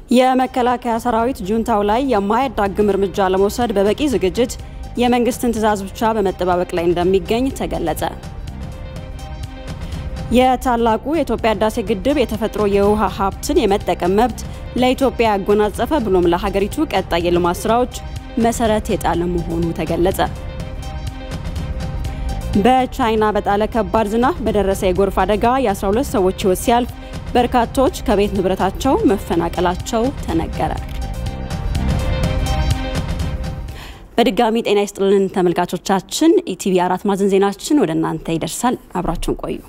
የመከላከያ ሰራዊት ጁንታው ላይ የማያዳግም እርምጃ ለመውሰድ በበቂ ዝግጅት የመንግስትን ትዕዛዝ ብቻ በመጠባበቅ ላይ እንደሚገኝ ተገለጸ። የታላቁ የኢትዮጵያ ህዳሴ ግድብ የተፈጥሮ የውሃ ሀብትን የመጠቀም መብት ለኢትዮጵያ ያጎናጸፈ ብሎም ለሀገሪቱ ቀጣይ የልማት ስራዎች መሰረት የጣለ መሆኑ ተገለጸ። በቻይና በጣለ ከባድ ዝናብ በደረሰ የጎርፍ አደጋ የ12 ሰዎች ህይወት ሲያልፍ በርካቶች ከቤት ንብረታቸው መፈናቀላቸው ተነገረ። በድጋሚ ጤና ይስጥልን ተመልካቾቻችን፣ ኢቲቪ አራት ማዕዘን ዜናችን ወደ እናንተ ይደርሳል። አብራችሁን ቆዩ።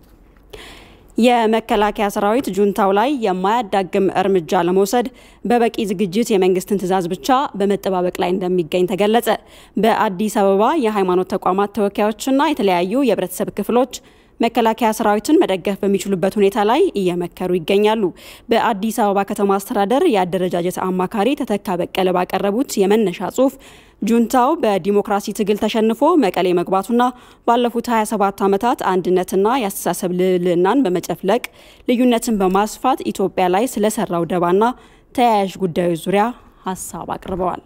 የመከላከያ ሰራዊት ጁንታው ላይ የማያዳግም እርምጃ ለመውሰድ በበቂ ዝግጅት የመንግስትን ትዕዛዝ ብቻ በመጠባበቅ ላይ እንደሚገኝ ተገለጸ። በአዲስ አበባ የሃይማኖት ተቋማት ተወካዮችና የተለያዩ የህብረተሰብ ክፍሎች መከላከያ ሰራዊትን መደገፍ በሚችሉበት ሁኔታ ላይ እየመከሩ ይገኛሉ። በአዲስ አበባ ከተማ አስተዳደር የአደረጃጀት አማካሪ ተተካ በቀለ ባቀረቡት የመነሻ ጽሁፍ ጁንታው በዲሞክራሲ ትግል ተሸንፎ መቀሌ መግባቱና ባለፉት 27 ዓመታት አንድነትና የአስተሳሰብ ልዕልናን በመጨፍለቅ ልዩነትን በማስፋት ኢትዮጵያ ላይ ስለሰራው ደባና ተያያዥ ጉዳዮች ዙሪያ ሀሳብ አቅርበዋል።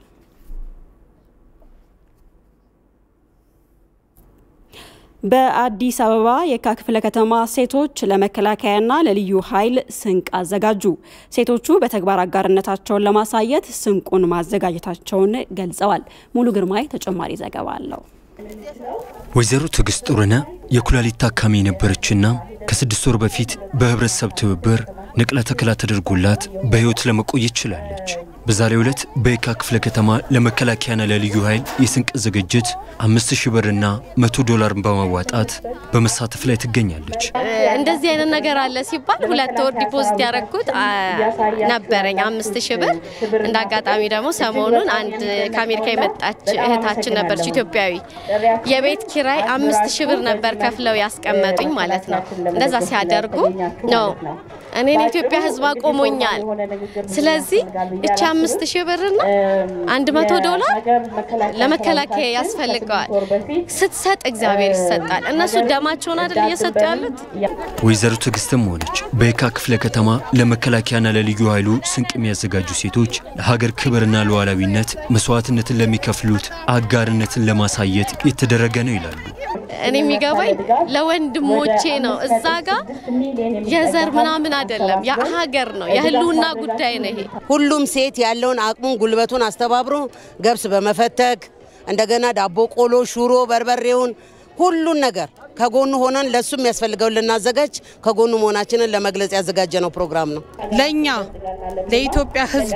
በአዲስ አበባ የካ ክፍለ ከተማ ሴቶች ለመከላከያና ለልዩ ኃይል ስንቅ አዘጋጁ። ሴቶቹ በተግባር አጋርነታቸውን ለማሳየት ስንቁን ማዘጋጀታቸውን ገልጸዋል። ሙሉ ግርማይ ተጨማሪ ዘገባ አለው። ወይዘሮ ትዕግስት ጥሩነህ የኩላሊት ታካሚ የነበረችና ከስድስት ወር በፊት በህብረተሰብ ትብብር ንቅለ ተከላ ተደርጎላት በህይወት ለመቆየት ችላለች። በዛሬው ዕለት በየካ ክፍለ ከተማ ለመከላከያና ለልዩ ኃይል የስንቅ ዝግጅት አምስት ሺህ ብርና መቶ ዶላርን በማዋጣት በመሳተፍ ላይ ትገኛለች። እንደዚህ አይነት ነገር አለ ሲባል ሁለት ወር ዲፖዚት ያደረግኩት ነበረኝ አምስት ሺህ ብር። እንደ አጋጣሚ ደግሞ ሰሞኑን አንድ ከአሜሪካ የመጣች እህታችን ነበረች ኢትዮጵያዊ። የቤት ኪራይ አምስት ሺህ ብር ነበር ከፍለው ያስቀመጡኝ ማለት ነው። እንደዛ ሲያደርጉ ነው እኔን የኢትዮጵያ ሕዝብ አቆሞኛል። ስለዚህ እቺ አምስት ሺህ ብርና አንድ መቶ ዶላር ለመከላከያ ያስፈልገዋል። ስትሰጥ እግዚአብሔር ይሰጣል። እነሱ ደማቸውን አይደል እየሰጡ ያሉት። ወይዘሮ ትዕግስትም ሆነች በየካ ክፍለ ከተማ ለመከላከያና ለልዩ ኃይሉ ስንቅ የሚያዘጋጁ ሴቶች ለሀገር ክብርና ሉዓላዊነት መስዋዕትነትን ለሚከፍሉት አጋርነትን ለማሳየት የተደረገ ነው ይላሉ። እኔ የሚገባኝ ለወንድሞቼ ነው። እዛ ጋር የዘር ምናምን አይደለም፣ የሀገር ነው፣ የህልውና ጉዳይ ነው። ይሄ ሁሉም ሴት ያለውን አቅሙን ጉልበቱን አስተባብሮ ገብስ በመፈተግ እንደገና ዳቦ፣ ቆሎ፣ ሹሮ፣ በርበሬውን ሁሉን ነገር ከጎኑ ሆነን ለሱ የሚያስፈልገውን ልናዘጋጅ ከጎኑ መሆናችንን ለመግለጽ ያዘጋጀ ነው ፕሮግራም ነው። ለእኛ ለኢትዮጵያ ሕዝብ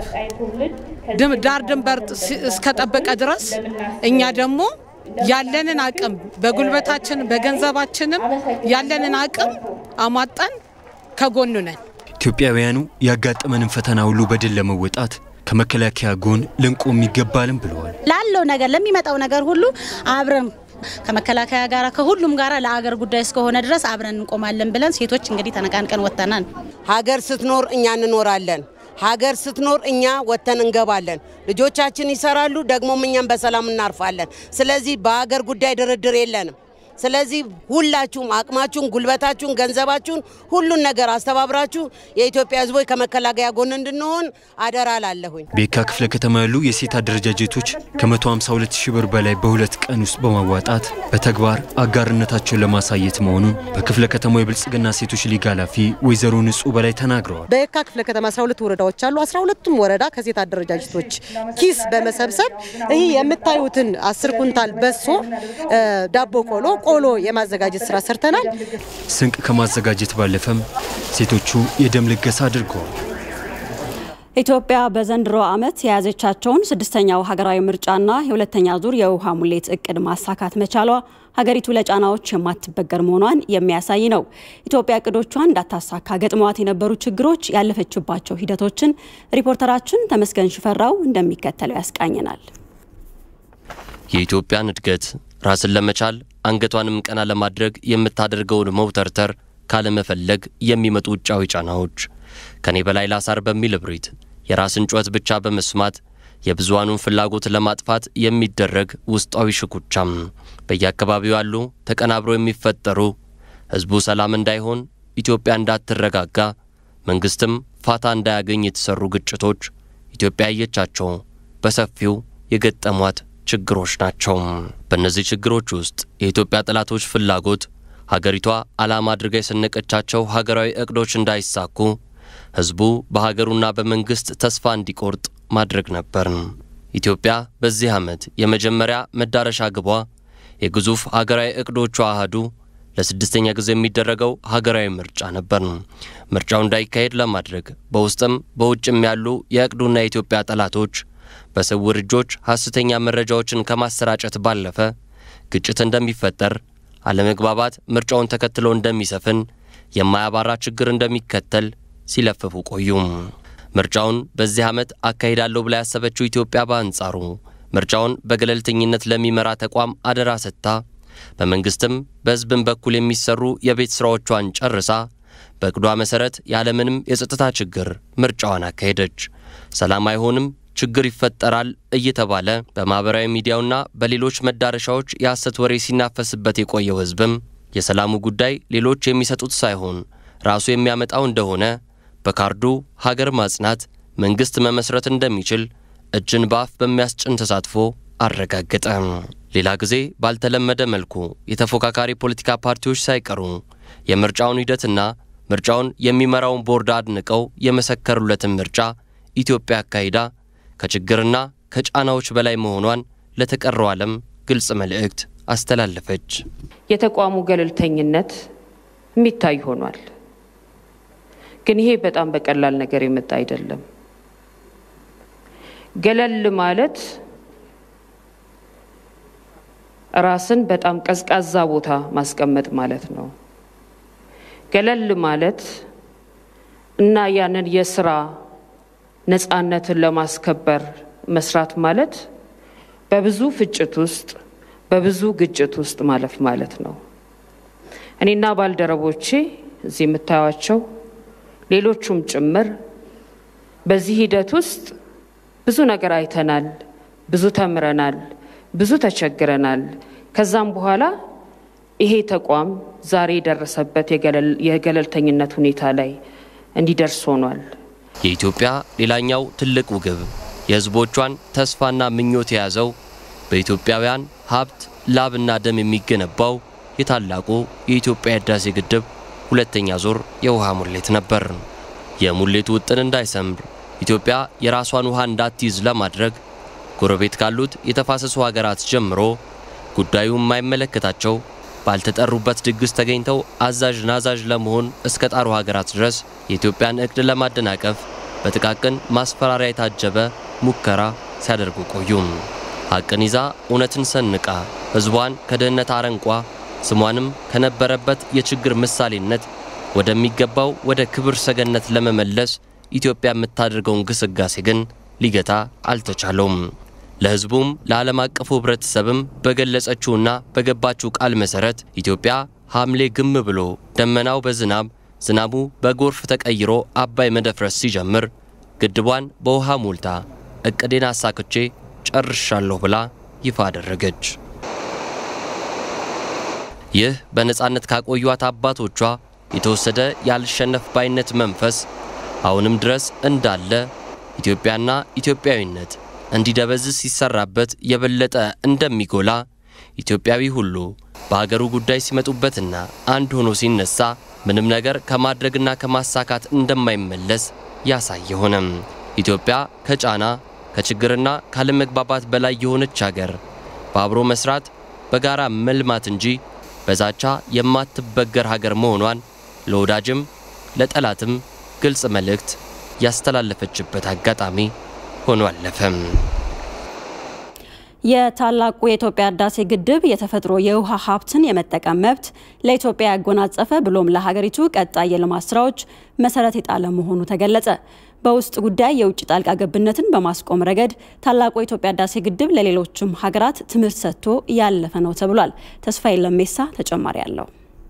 ዳር ድንበር እስከጠበቀ ድረስ እኛ ደግሞ ያለንን አቅም በጉልበታችን በገንዘባችንም ያለንን አቅም አሟጠን ከጎኑ ነን። ኢትዮጵያውያኑ ያጋጠመንን ፈተና ሁሉ በድል ለመወጣት ከመከላከያ ጎን ልንቆም ይገባልም ብለዋል። ላለው ነገር ለሚመጣው ነገር ሁሉ አብረን ከመከላከያ ጋር ከሁሉም ጋር ለአገር ጉዳይ እስከሆነ ድረስ አብረን እንቆማለን ብለን ሴቶች እንግዲህ ተነቃንቀን ወጥተናል። ሀገር ስትኖር እኛ እንኖራለን። ሀገር ስትኖር እኛ ወጥተን እንገባለን። ልጆቻችን ይሰራሉ፣ ደግሞም እኛም በሰላም እናርፋለን። ስለዚህ በሀገር ጉዳይ ድርድር የለንም። ስለዚህ ሁላችሁም አቅማችሁን፣ ጉልበታችሁን፣ ገንዘባችሁን ሁሉን ነገር አስተባብራችሁ የኢትዮጵያ ሕዝቦች ከመከላከያ ጎን እንድንሆን አደራ ላለሁኝ። በየካ ክፍለ ከተማ ያሉ የሴት አደረጃጀቶች ከ152 ሺህ ብር በላይ በሁለት ቀን ውስጥ በማዋጣት በተግባር አጋርነታቸውን ለማሳየት መሆኑን በክፍለ ከተማው የብልጽግና ሴቶች ሊግ ኃላፊ ወይዘሮ ንጹህ በላይ ተናግረዋል። በየካ ክፍለ ከተማ 12 ወረዳዎች አሉ። 12ቱም ወረዳ ከሴት አደረጃጀቶች ኪስ በመሰብሰብ ይህ የምታዩትን አስር ኩንታል በሶ፣ ዳቦ ቆሎ ቆሎ የማዘጋጀት ስራ ሰርተናል። ስንቅ ከማዘጋጀት ባለፈም ሴቶቹ የደም ልገሳ አድርገዋል። ኢትዮጵያ በዘንድሮ ዓመት የያዘቻቸውን ስድስተኛው ሀገራዊ ምርጫና የሁለተኛ ዙር የውሃ ሙሌት እቅድ ማሳካት መቻሏ ሀገሪቱ ለጫናዎች የማትበገር መሆኗን የሚያሳይ ነው። ኢትዮጵያ እቅዶቿን እንዳታሳካ ገጥመዋት የነበሩ ችግሮች ያለፈችባቸው ሂደቶችን ሪፖርተራችን ተመስገን ሽፈራው እንደሚከተለው ያስቃኘናል። የኢትዮጵያን እድገት ራስን ለመቻል አንገቷንም ቀና ለማድረግ የምታደርገውን መውተርተር ካለመፈለግ የሚመጡ ውጫዊ ጫናዎች ከኔ በላይ ላሳር በሚል እብሪት የራስን ጩኸት ብቻ በመስማት የብዙሃኑን ፍላጎት ለማጥፋት የሚደረግ ውስጣዊ ሽኩቻም በየአካባቢው ያሉ ተቀናብረው የሚፈጠሩ ሕዝቡ ሰላም እንዳይሆን ኢትዮጵያ እንዳትረጋጋ መንግስትም ፋታ እንዳያገኝ የተሰሩ ግጭቶች ኢትዮጵያ ያየቻቸው በሰፊው የገጠሟት ችግሮች ናቸው። በእነዚህ ችግሮች ውስጥ የኢትዮጵያ ጠላቶች ፍላጎት ሀገሪቷ ዓላማ አድርጋ የሰነቀቻቸው ሀገራዊ እቅዶች እንዳይሳኩ ህዝቡ በሀገሩና በመንግስት ተስፋ እንዲቆርጥ ማድረግ ነበር። ኢትዮጵያ በዚህ ዓመት የመጀመሪያ መዳረሻ ግቧ የግዙፍ ሀገራዊ እቅዶቿ አህዱ ለስድስተኛ ጊዜ የሚደረገው ሀገራዊ ምርጫ ነበር። ምርጫው እንዳይካሄድ ለማድረግ በውስጥም በውጭም ያሉ የእቅዱና የኢትዮጵያ ጠላቶች በስውር እጆች ሐሰተኛ መረጃዎችን ከማሰራጨት ባለፈ ግጭት እንደሚፈጠር፣ አለመግባባት ምርጫውን ተከትሎ እንደሚሰፍን፣ የማያባራ ችግር እንደሚከተል ሲለፍፉ ቆዩም። ምርጫውን በዚህ ዓመት አካሂዳለሁ ብላ ያሰበችው ኢትዮጵያ በአንጻሩ ምርጫውን በገለልተኝነት ለሚመራ ተቋም አደራ ሰጥታ በመንግስትም በሕዝብም በኩል የሚሰሩ የቤት ሥራዎቿን ጨርሳ በእቅዷ መሠረት ያለምንም የጸጥታ ችግር ምርጫዋን አካሄደች። ሰላም አይሆንም፣ ችግር ይፈጠራል እየተባለ በማኅበራዊ ሚዲያውና በሌሎች መዳረሻዎች የሐሰት ወሬ ሲናፈስበት የቆየው ሕዝብም የሰላሙ ጉዳይ ሌሎች የሚሰጡት ሳይሆን ራሱ የሚያመጣው እንደሆነ በካርዱ ሀገር ማጽናት፣ መንግሥት መመስረት እንደሚችል እጅን በአፍ በሚያስጭን ተሳትፎ አረጋገጠ። ሌላ ጊዜ ባልተለመደ መልኩ የተፎካካሪ ፖለቲካ ፓርቲዎች ሳይቀሩ የምርጫውን ሂደትና ምርጫውን የሚመራውን ቦርድ አድንቀው የመሰከሩለትን ምርጫ ኢትዮጵያ አካሂዳ ከችግርና ከጫናዎች በላይ መሆኗን ለተቀረው ዓለም ግልጽ መልእክት አስተላለፈች። የተቋሙ ገለልተኝነት የሚታይ ሆኗል። ግን ይሄ በጣም በቀላል ነገር የመጣ አይደለም። ገለል ማለት ራስን በጣም ቀዝቃዛ ቦታ ማስቀመጥ ማለት ነው። ገለል ማለት እና ያንን የስራ ነፃነትን ለማስከበር መስራት ማለት በብዙ ፍጭት ውስጥ በብዙ ግጭት ውስጥ ማለፍ ማለት ነው። እኔና ባልደረቦቼ እዚህ የምታዩቸው ሌሎቹም ጭምር በዚህ ሂደት ውስጥ ብዙ ነገር አይተናል፣ ብዙ ተምረናል፣ ብዙ ተቸግረናል። ከዛም በኋላ ይሄ ተቋም ዛሬ የደረሰበት የገለልተኝነት ሁኔታ ላይ እንዲደርስ ሆኗል። የኢትዮጵያ ሌላኛው ትልቁ ግብ የሕዝቦቿን ተስፋና ምኞት የያዘው በኢትዮጵያውያን ሀብት ላብና ደም የሚገነባው የታላቁ የኢትዮጵያ ህዳሴ ግድብ ሁለተኛ ዙር የውሃ ሙሌት ነበር። የሙሌቱ ውጥን እንዳይሰምር ኢትዮጵያ የራሷን ውሃ እንዳትይዝ ለማድረግ ጎረቤት ካሉት የተፋሰሱ ሀገራት ጀምሮ ጉዳዩ የማይመለከታቸው ባልተጠሩበት ድግስ ተገኝተው አዛዥ ናዛዥ ለመሆን እስከ ጣሩ ሀገራት ድረስ የኢትዮጵያን እቅድ ለማደናቀፍ በጥቃቅን ማስፈራሪያ የታጀበ ሙከራ ሲያደርጉ ቆዩም። ሐቅን ይዛ እውነትን ሰንቃ ሕዝቧን ከድህነት አረንቋ ስሟንም ከነበረበት የችግር ምሳሌነት ወደሚገባው ወደ ክብር ሰገነት ለመመለስ ኢትዮጵያ የምታደርገውን ግስጋሴ ግን ሊገታ አልተቻለውም። ለሕዝቡም ለዓለም አቀፉ ሕብረተሰብም በገለጸችውና በገባችው ቃል መሠረት ኢትዮጵያ ሐምሌ ግም ብሎ ደመናው በዝናብ ዝናቡ በጎርፍ ተቀይሮ አባይ መደፍረስ ሲጀምር ግድቧን በውሃ ሞልታ እቅዴን አሳክቼ ጨርሻለሁ ብላ ይፋ አደረገች። ይህ በነፃነት ካቆዩት አባቶቿ የተወሰደ ያልሸነፍ ባይነት መንፈስ አሁንም ድረስ እንዳለ ኢትዮጵያና ኢትዮጵያዊነት እንዲደበዝዝ ሲሰራበት የበለጠ እንደሚጎላ ኢትዮጵያዊ ሁሉ በሀገሩ ጉዳይ ሲመጡበትና አንድ ሆኖ ሲነሳ ምንም ነገር ከማድረግና ከማሳካት እንደማይመለስ ያሳየ ሆነም። ኢትዮጵያ ከጫና ከችግርና ካለመግባባት በላይ የሆነች ሀገር በአብሮ መስራት በጋራ መልማት እንጂ በዛቻ የማትበገር ሀገር መሆኗን ለወዳጅም ለጠላትም ግልጽ መልእክት ያስተላለፈችበት አጋጣሚ ሆኖ አለፈም። የታላቁ የኢትዮጵያ ህዳሴ ግድብ የተፈጥሮ የውሃ ሀብትን የመጠቀም መብት ለኢትዮጵያ ያጎናጸፈ ብሎም ለሀገሪቱ ቀጣይ የልማት ስራዎች መሰረት የጣለ መሆኑ ተገለጸ። በውስጥ ጉዳይ የውጭ ጣልቃ ገብነትን በማስቆም ረገድ ታላቁ የኢትዮጵያ ህዳሴ ግድብ ለሌሎችም ሀገራት ትምህርት ሰጥቶ ያለፈ ነው ተብሏል። ተስፋዬ ለሜሳ ተጨማሪ አለው።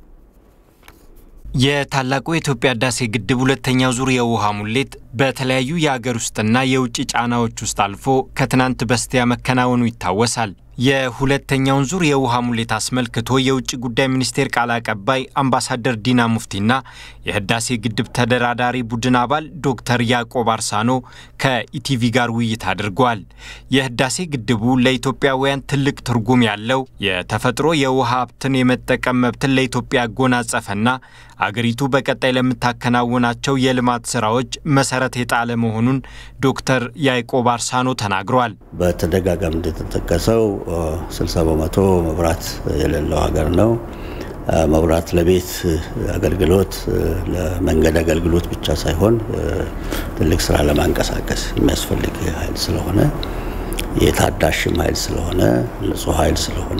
የታላቁ የኢትዮጵያ ህዳሴ ግድብ ሁለተኛው ዙር የውሃ ሙሌት በተለያዩ የአገር ውስጥና የውጭ ጫናዎች ውስጥ አልፎ ከትናንት በስቲያ መከናወኑ ይታወሳል። የሁለተኛውን ዙር የውሃ ሙሌት አስመልክቶ የውጭ ጉዳይ ሚኒስቴር ቃል አቀባይ አምባሳደር ዲና ሙፍቲና የህዳሴ ግድብ ተደራዳሪ ቡድን አባል ዶክተር ያዕቆብ አርሳኖ ከኢቲቪ ጋር ውይይት አድርገዋል። የህዳሴ ግድቡ ለኢትዮጵያውያን ትልቅ ትርጉም ያለው የተፈጥሮ የውሃ ሀብትን የመጠቀም መብትን ለኢትዮጵያ ያጎናጸፈና አገሪቱ በቀጣይ ለምታከናውናቸው የልማት ስራዎች መሰረት የጣለ መሆኑን ዶክተር ያዕቆብ አርሳኖ ተናግረዋል። በተደጋጋሚ እንደተጠቀሰው 60 በመቶ መብራት የሌለው ሀገር ነው። መብራት ለቤት አገልግሎት፣ ለመንገድ አገልግሎት ብቻ ሳይሆን ትልቅ ስራ ለማንቀሳቀስ የሚያስፈልግ ኃይል ስለሆነ የታዳሽም ኃይል ስለሆነ ንጹህ ኃይል ስለሆነ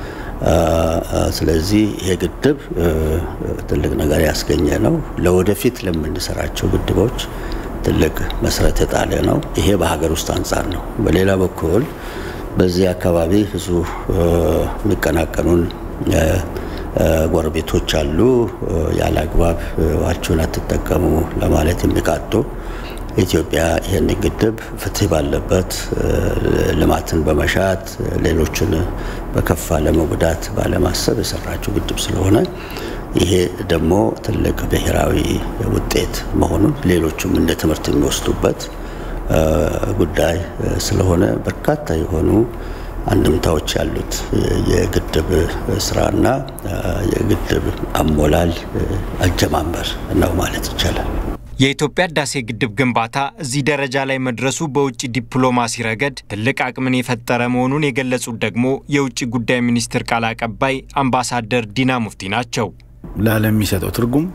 ስለዚህ ይሄ ግድብ ትልቅ ነገር ያስገኘ ነው። ለወደፊት ለምንሰራቸው ግድቦች ትልቅ መሰረት የጣለ ነው። ይሄ በሀገር ውስጥ አንጻር ነው። በሌላ በኩል በዚህ አካባቢ ብዙ የሚቀናቀኑን ጎረቤቶች አሉ። ያለ አግባብ ውሃችሁን አትጠቀሙ ለማለት የሚቃጡ ኢትዮጵያ ይህን ግድብ ፍትህ ባለበት ልማትን በመሻት ሌሎችን በከፋ ለመጉዳት ባለማሰብ የሰራችው ግድብ ስለሆነ ይሄ ደግሞ ትልቅ ብሔራዊ ውጤት መሆኑን ሌሎቹም እንደ ትምህርት የሚወስዱበት ጉዳይ ስለሆነ በርካታ የሆኑ አንድምታዎች ያሉት የግድብ ስራና የግድብ አሞላል አጀማመር ነው ማለት ይቻላል። የኢትዮጵያ ህዳሴ ግድብ ግንባታ እዚህ ደረጃ ላይ መድረሱ በውጭ ዲፕሎማሲ ረገድ ትልቅ አቅምን የፈጠረ መሆኑን የገለጹት ደግሞ የውጭ ጉዳይ ሚኒስትር ቃል አቀባይ አምባሳደር ዲና ሙፍቲ ናቸው። ለዓለም የሚሰጠው ትርጉም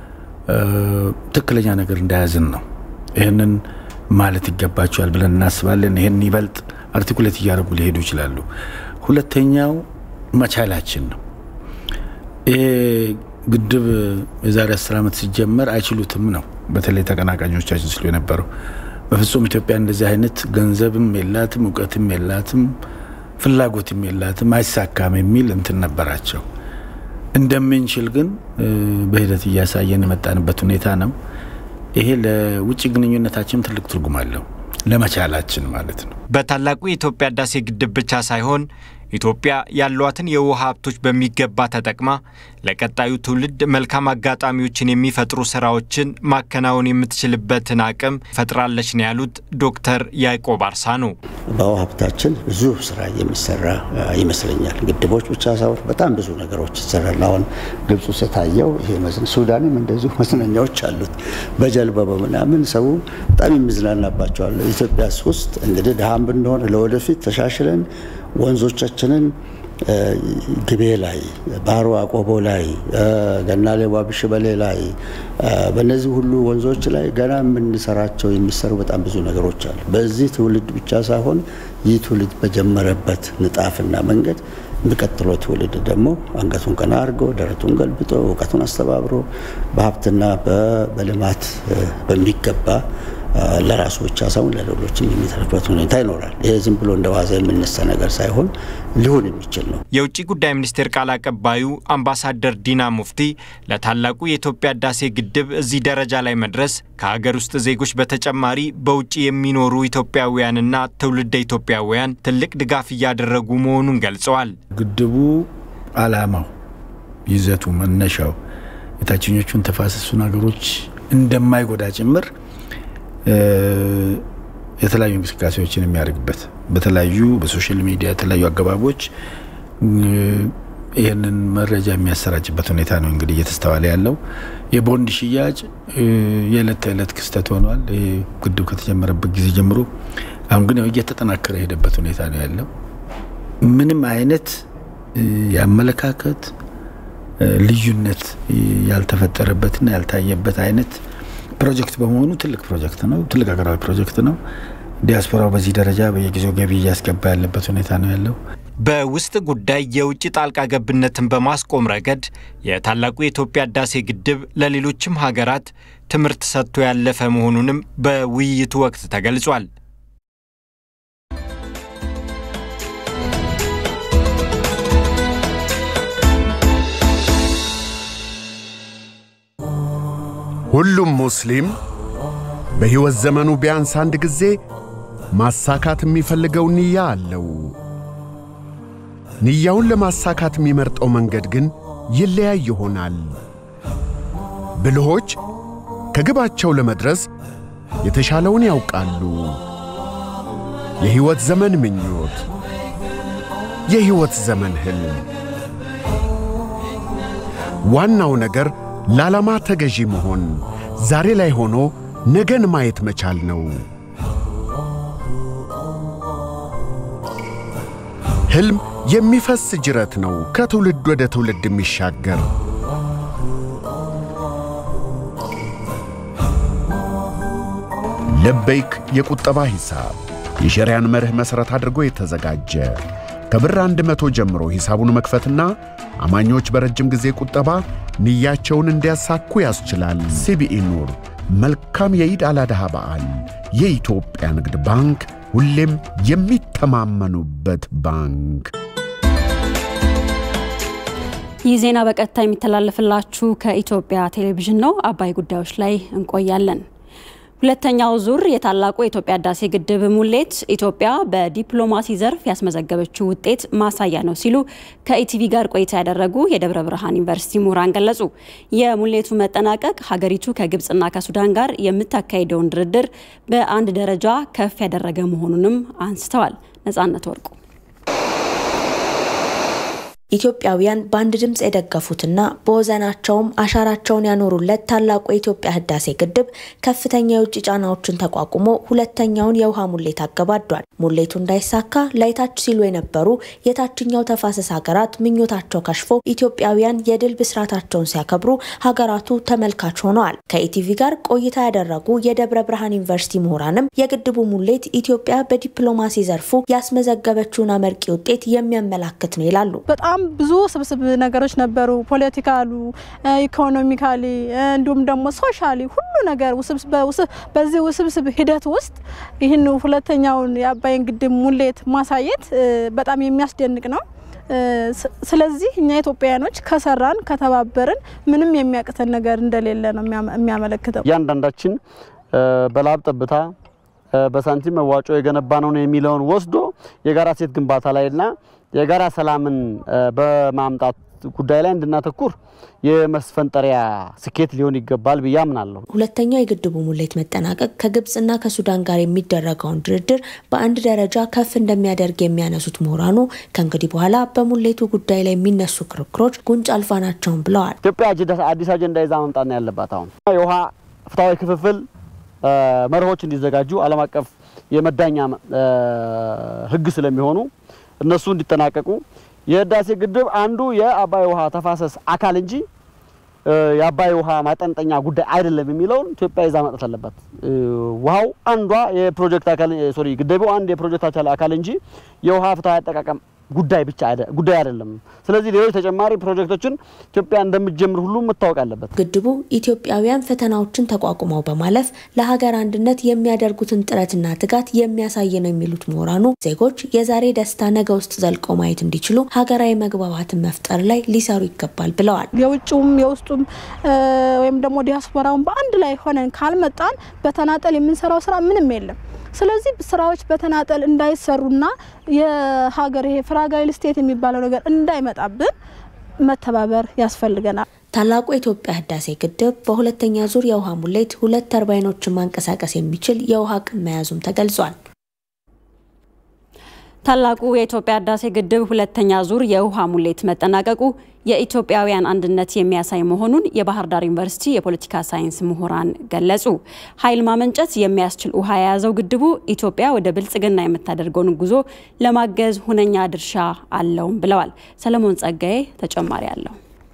ትክክለኛ ነገር እንዳያዝን ነው። ይህንን ማለት ይገባቸዋል ብለን እናስባለን። ይህን ይበልጥ አርቲኩሌት እያደረጉ ሊሄዱ ይችላሉ። ሁለተኛው መቻላችን ነው። ይሄ ግድብ የዛሬ አስር ዓመት ሲጀመር አይችሉትም ነው በተለይ ተቀናቃኞቻችን ስሉ የነበረው በፍጹም ኢትዮጵያ እንደዚህ አይነት ገንዘብም የላትም እውቀትም የላትም ፍላጎትም የላትም አይሳካም የሚል እንትን ነበራቸው። እንደምንችል ግን በሂደት እያሳየን የመጣንበት ሁኔታ ነው። ይሄ ለውጭ ግንኙነታችን ትልቅ ትርጉም አለው፣ ለመቻላችን ማለት ነው። በታላቁ የኢትዮጵያ ህዳሴ ግድብ ብቻ ሳይሆን ኢትዮጵያ ያሏትን የውሃ ሀብቶች በሚገባ ተጠቅማ ለቀጣዩ ትውልድ መልካም አጋጣሚዎችን የሚፈጥሩ ስራዎችን ማከናወን የምትችልበትን አቅም ፈጥራለች ነው ያሉት ዶክተር ያዕቆብ አርሳኖ። በውሃ ሀብታችን ብዙ ስራ የሚሰራ ይመስለኛል። ግድቦች ብቻ ሳይሆን በጣም ብዙ ነገሮች ይሰራል። አሁን ግብጽ ውስጥ የታየው ይሄ ሱዳንም እንደዚሁ መዝናኛዎች አሉት። በጀልባ በምናምን ሰው በጣም የሚዝናናባቸዋል። ኢትዮጵያ ውስጥ እንግዲህ ድሃም ብንሆን ለወደፊት ተሻሽለን ወንዞቻችንን ግቤ ላይ፣ ባሮ አቆቦ ላይ፣ ገናሌ ዋብሽበሌ ላይ በእነዚህ ሁሉ ወንዞች ላይ ገና የምንሰራቸው የሚሰሩ በጣም ብዙ ነገሮች አሉ። በዚህ ትውልድ ብቻ ሳይሆን ይህ ትውልድ በጀመረበት ንጣፍና መንገድ የሚቀጥለው ትውልድ ደግሞ አንገቱን ቀና አድርጎ ደረቱን ገልብጦ እውቀቱን አስተባብሮ በሀብትና በልማት በሚገባ ለራሱ ብቻ ሳይሆን ለሌሎችም የሚተርፍበት ሁኔታ ይኖራል። ይሄ ዝም ብሎ እንደ ዋዛ የሚነሳ ነገር ሳይሆን ሊሆን የሚችል ነው። የውጭ ጉዳይ ሚኒስቴር ቃል አቀባዩ አምባሳደር ዲና ሙፍቲ ለታላቁ የኢትዮጵያ ህዳሴ ግድብ እዚህ ደረጃ ላይ መድረስ ከሀገር ውስጥ ዜጎች በተጨማሪ በውጭ የሚኖሩ ኢትዮጵያውያንና ትውልደ ኢትዮጵያውያን ትልቅ ድጋፍ እያደረጉ መሆኑን ገልጸዋል። ግድቡ ዓላማው፣ ይዘቱ፣ መነሻው የታችኞቹን ተፋሰሱን ሀገሮች እንደማይጎዳ ጭምር የተለያዩ እንቅስቃሴዎችን የሚያደርግበት በተለያዩ በሶሻል ሚዲያ የተለያዩ አገባቦች ይህንን መረጃ የሚያሰራጭበት ሁኔታ ነው እንግዲህ እየተስተዋለ ያለው። የቦንድ ሽያጭ የዕለት ተዕለት ክስተት ሆኗል። ግድብ ከተጀመረበት ጊዜ ጀምሮ አሁን ግን እየተጠናከረ የሄደበት ሁኔታ ነው ያለው። ምንም አይነት የአመለካከት ልዩነት ያልተፈጠረበትና ያልታየበት አይነት ፕሮጀክት በመሆኑ ትልቅ ፕሮጀክት ነው። ትልቅ ሀገራዊ ፕሮጀክት ነው። ዲያስፖራው በዚህ ደረጃ በየጊዜው ገቢ እያስገባ ያለበት ሁኔታ ነው ያለው። በውስጥ ጉዳይ የውጭ ጣልቃ ገብነትን በማስቆም ረገድ የታላቁ የኢትዮጵያ ህዳሴ ግድብ ለሌሎችም ሀገራት ትምህርት ሰጥቶ ያለፈ መሆኑንም በውይይቱ ወቅት ተገልጿል። ሁሉም ሙስሊም በሕይወት ዘመኑ ቢያንስ አንድ ጊዜ ማሳካት የሚፈልገው ንያ አለው። ንያውን ለማሳካት የሚመርጠው መንገድ ግን ይለያይ ይሆናል። ብልሆች ከግባቸው ለመድረስ የተሻለውን ያውቃሉ። የሕይወት ዘመን ምኞት፣ የሕይወት ዘመን ሕልም። ዋናው ነገር ለዓላማ ተገዢ መሆን፣ ዛሬ ላይ ሆኖ ነገን ማየት መቻል ነው። ሕልም የሚፈስ ጅረት ነው፣ ከትውልድ ወደ ትውልድ የሚሻገር። ለበይክ የቁጠባ ሂሳብ የሸሪያን መርህ መሠረት አድርጎ የተዘጋጀ ከብር አንድ መቶ ጀምሮ ሂሳቡን መክፈትና አማኞች በረጅም ጊዜ ቁጠባ ንያቸውን እንዲያሳኩ ያስችላል። ሲቢኢ ኑር። መልካም የኢድ አላድሃ በዓል። የኢትዮጵያ ንግድ ባንክ ሁሌም የሚተማመኑበት ባንክ። ይህ ዜና በቀጥታ የሚተላለፍላችሁ ከኢትዮጵያ ቴሌቪዥን ነው። አባይ ጉዳዮች ላይ እንቆያለን። ሁለተኛው ዙር የታላቁ የኢትዮጵያ ህዳሴ ግድብ ሙሌት ኢትዮጵያ በዲፕሎማሲ ዘርፍ ያስመዘገበችው ውጤት ማሳያ ነው ሲሉ ከኢቲቪ ጋር ቆይታ ያደረጉ የደብረ ብርሃን ዩኒቨርሲቲ ምሁራን ገለጹ። የሙሌቱ መጠናቀቅ ሀገሪቱ ከግብፅና ከሱዳን ጋር የምታካሂደውን ድርድር በአንድ ደረጃ ከፍ ያደረገ መሆኑንም አንስተዋል። ነጻነት ወርቁ ኢትዮጵያውያን በአንድ ድምፅ የደገፉትና በወዘናቸውም አሻራቸውን ያኖሩለት ታላቁ የኢትዮጵያ ህዳሴ ግድብ ከፍተኛ የውጭ ጫናዎችን ተቋቁሞ ሁለተኛውን የውሃ ሙሌት አገባዷል። ሙሌቱ እንዳይሳካ ላይታች ሲሉ የነበሩ የታችኛው ተፋሰስ ሀገራት ምኞታቸው ከሽፎ ኢትዮጵያውያን የድል ብስራታቸውን ሲያከብሩ ሀገራቱ ተመልካች ሆነዋል። ከኢቲቪ ጋር ቆይታ ያደረጉ የደብረ ብርሃን ዩኒቨርሲቲ ምሁራንም የግድቡ ሙሌት ኢትዮጵያ በዲፕሎማሲ ዘርፉ ያስመዘገበችውን አመርቂ ውጤት የሚያመላክት ነው ይላሉ። በጣም ብዙ ስብስብ ነገሮች ነበሩ። ፖለቲካሉ፣ ኢኮኖሚካሊ እንዲሁም ደግሞ ሶሻሊ ሁሉ ነገር በዚህ ውስብስብ ሂደት ውስጥ ይህን ሁለተኛውን የአባይን ግድብ ሙሌት ማሳየት በጣም የሚያስደንቅ ነው። ስለዚህ እኛ ኢትዮጵያውያኖች ከሰራን ከተባበርን ምንም የሚያቅተን ነገር እንደሌለ ነው የሚያመለክተው። እያንዳንዳችን በላብ ጠብታ በሳንቲም መዋጮ የገነባ ነው የሚለውን ወስዶ የጋራ ሴት ግንባታ ላይና የጋራ ሰላምን በማምጣት ጉዳይ ላይ እንድናተኩር የመስፈንጠሪያ ስኬት ሊሆን ይገባል ብዬ አምናለሁ። ሁለተኛው የግድቡ ሙሌት መጠናቀቅ ከግብፅና ከሱዳን ጋር የሚደረገውን ድርድር በአንድ ደረጃ ከፍ እንደሚያደርግ የሚያነሱት ምሁራኑ ከእንግዲህ በኋላ በሙሌቱ ጉዳይ ላይ የሚነሱ ክርክሮች ጉንጭ አልፋ ናቸውን ብለዋል። ኢትዮጵያ አዲስ አጀንዳ ይዛ መምጣት ነው ያለባት። አሁን የውሃ ፍትሐዊ ክፍፍል መርሆች እንዲዘጋጁ ዓለም አቀፍ የመዳኛ ሕግ ስለሚሆኑ እነሱ እንዲጠናቀቁ የህዳሴ ግድብ አንዱ የአባይ ውሃ ተፋሰስ አካል እንጂ የአባይ ውሃ ማጠንጠኛ ጉዳይ አይደለም የሚለውን ኢትዮጵያ ይዛ መጣት አለባት። ውሃው አንዷ የፕሮጀክት አካል ሶሪ ግድቡ አንድ የፕሮጀክት አካል እንጂ የውሃ ፍትሐዊ አጠቃቀም ጉዳይ ብቻ ጉዳይ አይደለም። ስለዚህ ሌሎች ተጨማሪ ፕሮጀክቶችን ኢትዮጵያ እንደምትጀምር ሁሉ መታወቅ አለበት። ግድቡ ኢትዮጵያውያን ፈተናዎችን ተቋቁመው በማለፍ ለሀገር አንድነት የሚያደርጉትን ጥረትና ትጋት የሚያሳይ ነው የሚሉት ምሁራኑ ዜጎች የዛሬ ደስታ ነገ ውስጥ ዘልቆ ማየት እንዲችሉ ሀገራዊ መግባባትን መፍጠር ላይ ሊሰሩ ይገባል ብለዋል። የውጭውም የውስጡም ወይም ደግሞ ዲያስፖራውን በአንድ ላይ ሆነን ካልመጣን በተናጠል የምንሰራው ስራ ምንም የለም። ስለዚህ ስራዎች በተናጠል እንዳይሰሩና የሀገር ይሄ ፍራጋይል ስቴት የሚባለው ነገር እንዳይመጣብን መተባበር ያስፈልገናል። ታላቁ የኢትዮጵያ ህዳሴ ግድብ በሁለተኛ ዙር የውሃ ሙሌት ሁለት ተርባይኖችን ማንቀሳቀስ የሚችል የውሃ አቅም መያዙም ተገልጿል። ታላቁ የኢትዮጵያ ህዳሴ ግድብ ሁለተኛ ዙር የውሃ ሙሌት መጠናቀቁ የኢትዮጵያውያን አንድነት የሚያሳይ መሆኑን የባህር ዳር ዩኒቨርሲቲ የፖለቲካ ሳይንስ ምሁራን ገለጹ። ኃይል ማመንጨት የሚያስችል ውሃ የያዘው ግድቡ ኢትዮጵያ ወደ ብልጽግና የምታደርገውን ጉዞ ለማገዝ ሁነኛ ድርሻ አለውም ብለዋል። ሰለሞን ጸጋዬ ተጨማሪ አለው።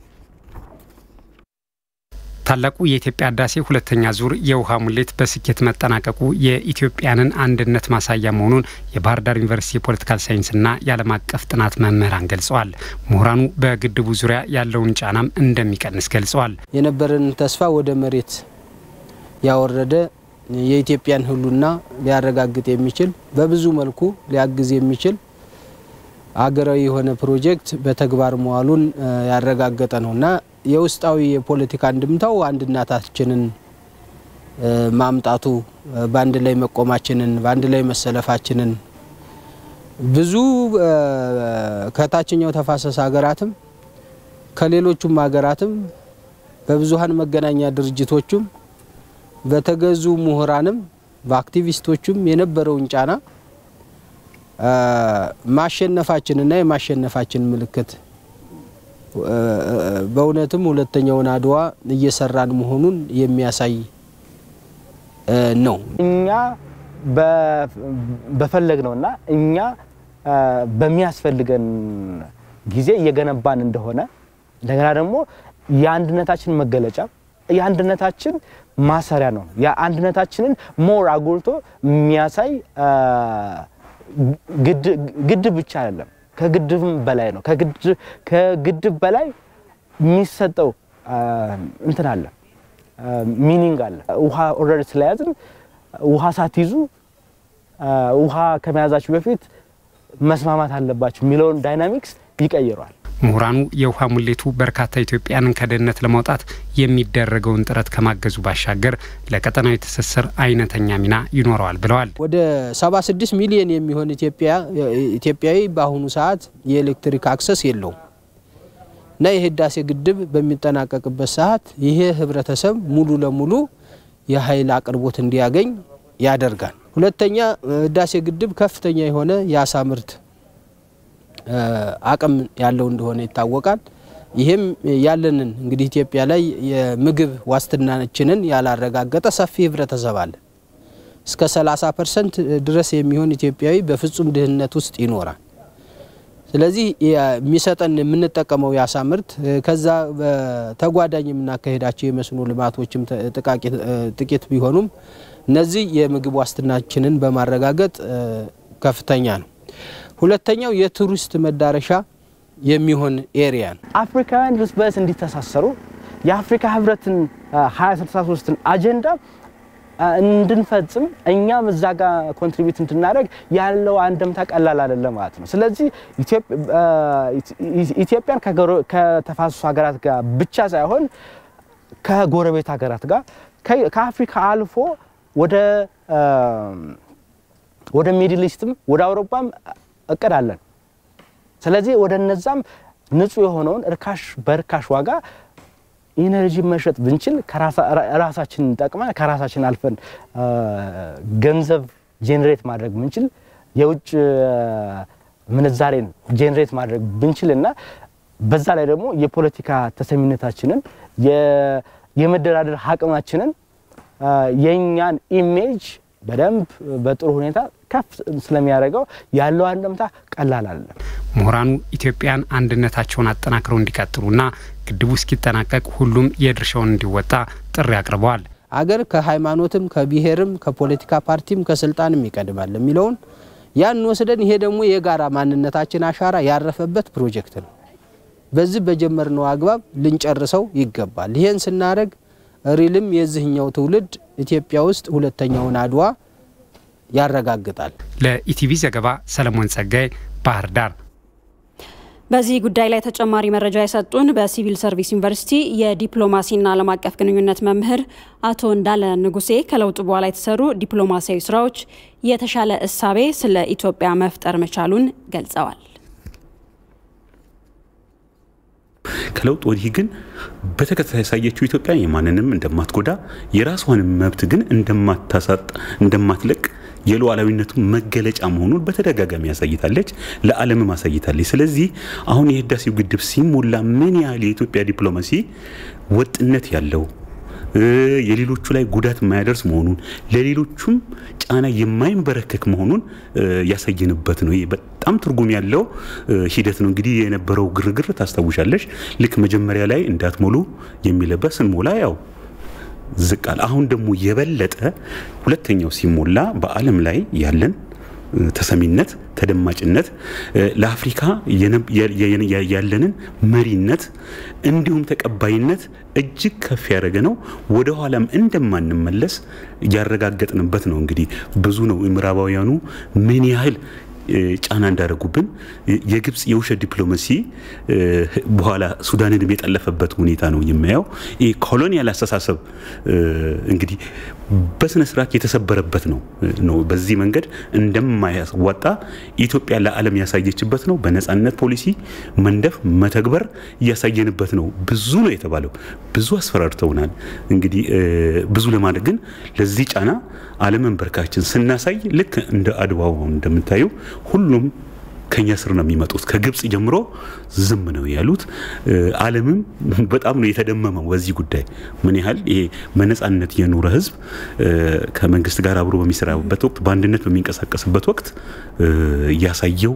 ታላቁ የኢትዮጵያ ህዳሴ ሁለተኛ ዙር የውሃ ሙሌት በስኬት መጠናቀቁ የኢትዮጵያንን አንድነት ማሳያ መሆኑን የባህር ዳር ዩኒቨርሲቲ የፖለቲካል ሳይንስና የዓለም አቀፍ ጥናት መምህራን ገልጸዋል። ምሁራኑ በግድቡ ዙሪያ ያለውን ጫናም እንደሚቀንስ ገልጸዋል። የነበረን ተስፋ ወደ መሬት ያወረደ የኢትዮጵያን ህልውና ሊያረጋግጥ የሚችል በብዙ መልኩ ሊያግዝ የሚችል ሀገራዊ የሆነ ፕሮጀክት በተግባር መዋሉን ያረጋገጠ ነውና የውስጣዊ የፖለቲካ አንድምታው አንድነታችንን ማምጣቱ በአንድ ላይ መቆማችንን በአንድ ላይ መሰለፋችንን ብዙ ከታችኛው ተፋሰስ ሀገራትም ከሌሎቹም ሀገራትም በብዙሀን መገናኛ ድርጅቶቹም በተገዙ ምሁራንም በአክቲቪስቶቹም የነበረውን ጫና ማሸነፋችንና የማሸነፋችን ምልክት በእውነትም ሁለተኛውን አድዋ እየሰራን መሆኑን የሚያሳይ ነው። እኛ በፈለግ ነውና እኛ በሚያስፈልገን ጊዜ እየገነባን እንደሆነ እንደገና ደግሞ የአንድነታችን መገለጫ የአንድነታችን ማሰሪያ ነው። የአንድነታችንን ሞር አጉልቶ የሚያሳይ ግድብ ብቻ አይደለም፣ ከግድብም በላይ ነው። ከግድብ በላይ የሚሰጠው እንትን አለ፣ ሚኒንግ አለ። ውሃ ኦልሬዲ ስለያዝን ውሃ ሳትይዙ ውሃ ከመያዛችሁ በፊት መስማማት አለባችሁ የሚለውን ዳይናሚክስ ይቀይረዋል። ምሁራኑ የውሃ ሙሌቱ በርካታ ኢትዮጵያንን ከድህነት ለማውጣት የሚደረገውን ጥረት ከማገዙ ባሻገር ለቀጠናዊ ትስስር አይነተኛ ሚና ይኖረዋል ብለዋል። ወደ 76 ሚሊዮን የሚሆን ኢትዮጵያዊ በአሁኑ ሰዓት የኤሌክትሪክ አክሰስ የለውም እና የህዳሴ ግድብ በሚጠናቀቅበት ሰዓት ይሄ ህብረተሰብ ሙሉ ለሙሉ የኃይል አቅርቦት እንዲያገኝ ያደርጋል። ሁለተኛ ህዳሴ ግድብ ከፍተኛ የሆነ የአሳ ምርት አቅም ያለው እንደሆነ ይታወቃል። ይህም ያለንን እንግዲህ ኢትዮጵያ ላይ የምግብ ዋስትናችንን ያላረጋገጠ ሰፊ ህብረተሰብ አለ። እስከ 30 ፐርሰንት ድረስ የሚሆን ኢትዮጵያዊ በፍጹም ድህነት ውስጥ ይኖራል። ስለዚህ የሚሰጠን የምንጠቀመው የአሳ ምርት ከዛ በተጓዳኝ የምናካሄዳቸው የመስኖ ልማቶችም ጥቂት ቢሆኑም እነዚህ የምግብ ዋስትናችንን በማረጋገጥ ከፍተኛ ነው። ሁለተኛው የቱሪስት መዳረሻ የሚሆን ኤሪያ ነው። አፍሪካውያን እርስ በርስ እንዲተሳሰሩ የአፍሪካ ህብረትን 2063ን አጀንዳ እንድንፈጽም እኛም እዛ ጋር ኮንትሪቢዩት እንድናደርግ ያለው አንድምታ ቀላል አይደለም ማለት ነው። ስለዚህ ኢትዮጵያን ከተፋሰሱ ሀገራት ጋር ብቻ ሳይሆን ከጎረቤት ሀገራት ጋር ከአፍሪካ አልፎ ወደ ወደ ሚድል ኢስትም ወደ አውሮፓም እቅድ አለን። ስለዚህ ወደ እነዛም ንጹህ የሆነውን እርካሽ በርካሽ ዋጋ ኢነርጂ መሸጥ ብንችል ራሳችንን ጠቅመን ከራሳችን አልፈን ገንዘብ ጄኔሬት ማድረግ ብንችል የውጭ ምንዛሬን ጄኔሬት ማድረግ ብንችል እና በዛ ላይ ደግሞ የፖለቲካ ተሰሚነታችንን የመደራደር አቅማችንን የእኛን ኢሜጅ በደንብ በጥሩ ሁኔታ ከፍ ስለሚያደርገው ያለው አንድምታ ቀላል አይደለም። ምሁራኑ ኢትዮጵያን አንድነታቸውን አጠናክረው እንዲቀጥሉና ግድቡ እስኪጠናቀቅ ሁሉም የድርሻውን እንዲወጣ ጥሪ አቅርበዋል። አገር ከሃይማኖትም ከብሔርም ከፖለቲካ ፓርቲም ከስልጣንም ይቀድማል የሚለውን ያን ወስደን ይሄ ደግሞ የጋራ ማንነታችን አሻራ ያረፈበት ፕሮጀክት ነው። በዚህ በጀመርነው አግባብ ልንጨርሰው ይገባል። ይሄን ስናደርግ ሪልም የዚህኛው ትውልድ ኢትዮጵያ ውስጥ ሁለተኛውን አድዋ ያረጋግጣል። ለኢቲቪ ዘገባ ሰለሞን ጸጋይ ባህር ዳር። በዚህ ጉዳይ ላይ ተጨማሪ መረጃ የሰጡን በሲቪል ሰርቪስ ዩኒቨርሲቲ የዲፕሎማሲና ዓለም አቀፍ ግንኙነት መምህር አቶ እንዳለ ንጉሴ ከለውጡ በኋላ የተሰሩ ዲፕሎማሲያዊ ስራዎች የተሻለ እሳቤ ስለ ኢትዮጵያ መፍጠር መቻሉን ገልጸዋል። ከለውጥ ወዲህ ግን በተከታታይ ያሳየችው ኢትዮጵያ የማንንም እንደማትጎዳ የራሷንም መብት ግን እንደማታሳጥ እንደማትለቅ የሉዓላዊነቱ መገለጫ መሆኑን በተደጋጋሚ ያሳይታለች፣ ለዓለምም አሳይታለች። ስለዚህ አሁን የህዳሴው ግድብ ሲሞላ ምን ያህል የኢትዮጵያ ዲፕሎማሲ ወጥነት ያለው የሌሎቹ ላይ ጉዳት የማያደርስ መሆኑን ለሌሎቹም ጫና የማይንበረከክ መሆኑን ያሳየንበት ነው። ይህ በጣም ትርጉም ያለው ሂደት ነው። እንግዲህ የነበረው ግርግር ታስታውሻለሽ። ልክ መጀመሪያ ላይ እንዳትሞሉ የሚለበት ስንሞላ ያው ዝቃል። አሁን ደግሞ የበለጠ ሁለተኛው ሲሞላ በዓለም ላይ ያለን ተሰሚነት፣ ተደማጭነት ለአፍሪካ ያለንን መሪነት እንዲሁም ተቀባይነት እጅግ ከፍ ያደረገ ነው። ወደ ኋላም እንደማንመለስ ያረጋገጥንበት ነው። እንግዲህ ብዙ ነው ምዕራባውያኑ ምን ያህል ጫና እንዳደረጉብን የግብፅ የውሸት ዲፕሎማሲ በኋላ ሱዳንንም የጠለፈበት ሁኔታ ነው የማየው። ይህ ኮሎኒያል አስተሳሰብ እንግዲህ በስነ ስርዓት የተሰበረበት ነው ነው በዚህ መንገድ እንደማያዋጣ ኢትዮጵያ ለዓለም ያሳየችበት ነው። በነጻነት ፖሊሲ መንደፍ መተግበር እያሳየንበት ነው። ብዙ ነው የተባለው፣ ብዙ አስፈራርተውናል። እንግዲህ ብዙ ለማድረግ ግን ለዚህ ጫና አለመንበርካችን ስናሳይ ልክ እንደ አድዋው እንደምታዩ ሁሉም ከኛ ስር ነው የሚመጡት። ከግብጽ ጀምሮ ዝም ነው ያሉት። ዓለምም በጣም ነው የተደመመው በዚህ ጉዳይ ምን ያህል ይሄ በነጻነት የኖረ ህዝብ ከመንግስት ጋር አብሮ በሚሰራበት ወቅት በአንድነት በሚንቀሳቀስበት ወቅት ያሳየው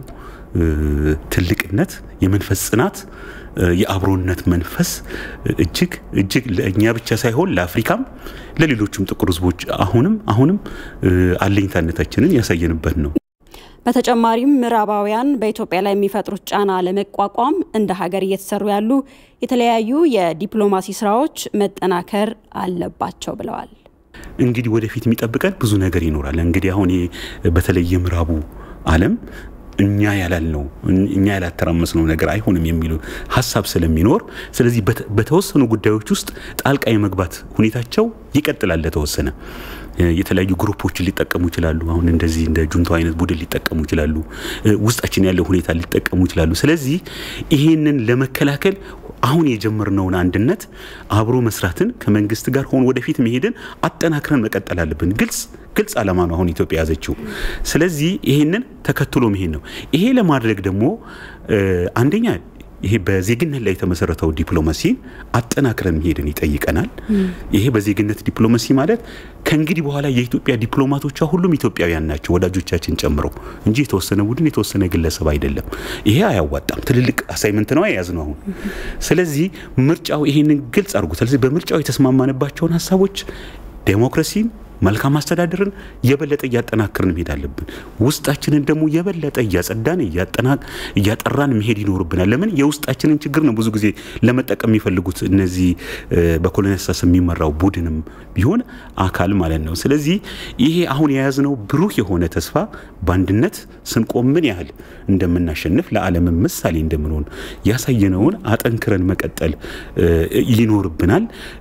ትልቅነት፣ የመንፈስ ጽናት የአብሮነት መንፈስ እጅግ እጅግ ለእኛ ብቻ ሳይሆን ለአፍሪካም ለሌሎችም ጥቁር ህዝቦች አሁንም አሁንም አለኝታነታችንን ያሳየንበት ነው። በተጨማሪም ምዕራባውያን በኢትዮጵያ ላይ የሚፈጥሩት ጫና ለመቋቋም እንደ ሀገር እየተሰሩ ያሉ የተለያዩ የዲፕሎማሲ ስራዎች መጠናከር አለባቸው ብለዋል። እንግዲህ ወደፊት የሚጠብቀን ብዙ ነገር ይኖራል። እንግዲህ አሁን በተለይ የምዕራቡ ዓለም እኛ ያላልነው እኛ ያላተራመስነው ነገር አይሆንም የሚሉ ሀሳብ ስለሚኖር ስለዚህ በተወሰኑ ጉዳዮች ውስጥ ጣልቃ የመግባት ሁኔታቸው ይቀጥላል። ለተወሰነ የተለያዩ ግሩፖችን ሊጠቀሙ ይችላሉ። አሁን እንደዚህ እንደ ጁንታው አይነት ቡድን ሊጠቀሙ ይችላሉ። ውስጣችን ያለው ሁኔታ ሊጠቀሙ ይችላሉ። ስለዚህ ይሄንን ለመከላከል አሁን የጀመርነውን አንድነት አብሮ መስራትን ከመንግስት ጋር ሆን ወደፊት መሄድን አጠናክረን መቀጠል አለብን። ግልጽ ግልጽ ዓላማ ነው አሁን ኢትዮጵያ ያዘችው። ስለዚህ ይሄንን ተከትሎ መሄድ ነው። ይሄ ለማድረግ ደግሞ አንደኛ ይሄ በዜግነት ላይ የተመሰረተው ዲፕሎማሲ አጠናክረን መሄድን ይጠይቀናል። ይሄ በዜግነት ዲፕሎማሲ ማለት ከእንግዲህ በኋላ የኢትዮጵያ ዲፕሎማቶቿ ሁሉም ኢትዮጵያውያን ናቸው፣ ወዳጆቻችን ጨምሮ እንጂ የተወሰነ ቡድን የተወሰነ ግለሰብ አይደለም። ይሄ አያዋጣም። ትልልቅ አሳይመንት ነው የያዝ ነው አሁን። ስለዚህ ምርጫው ይሄንን ግልጽ አድርጎታል። ስለዚህ በምርጫው የተስማማንባቸውን ሀሳቦች ዴሞክራሲን መልካም አስተዳደርን የበለጠ እያጠናክርን መሄድ አለብን። ውስጣችንን ደግሞ የበለጠ እያጸዳን እያጠራን መሄድ ይኖርብናል። ለምን የውስጣችንን ችግር ነው ብዙ ጊዜ ለመጠቀም የሚፈልጉት እነዚህ በኮሎኒያል አስተሳሰብ የሚመራው ቡድንም ቢሆን አካል ማለት ነው። ስለዚህ ይሄ አሁን የያዝነው ብሩህ የሆነ ተስፋ በአንድነት ስንቆም ምን ያህል እንደምናሸንፍ ለዓለም ምሳሌ እንደምንሆን ያሳየነውን አጠንክረን መቀጠል ይኖርብናል።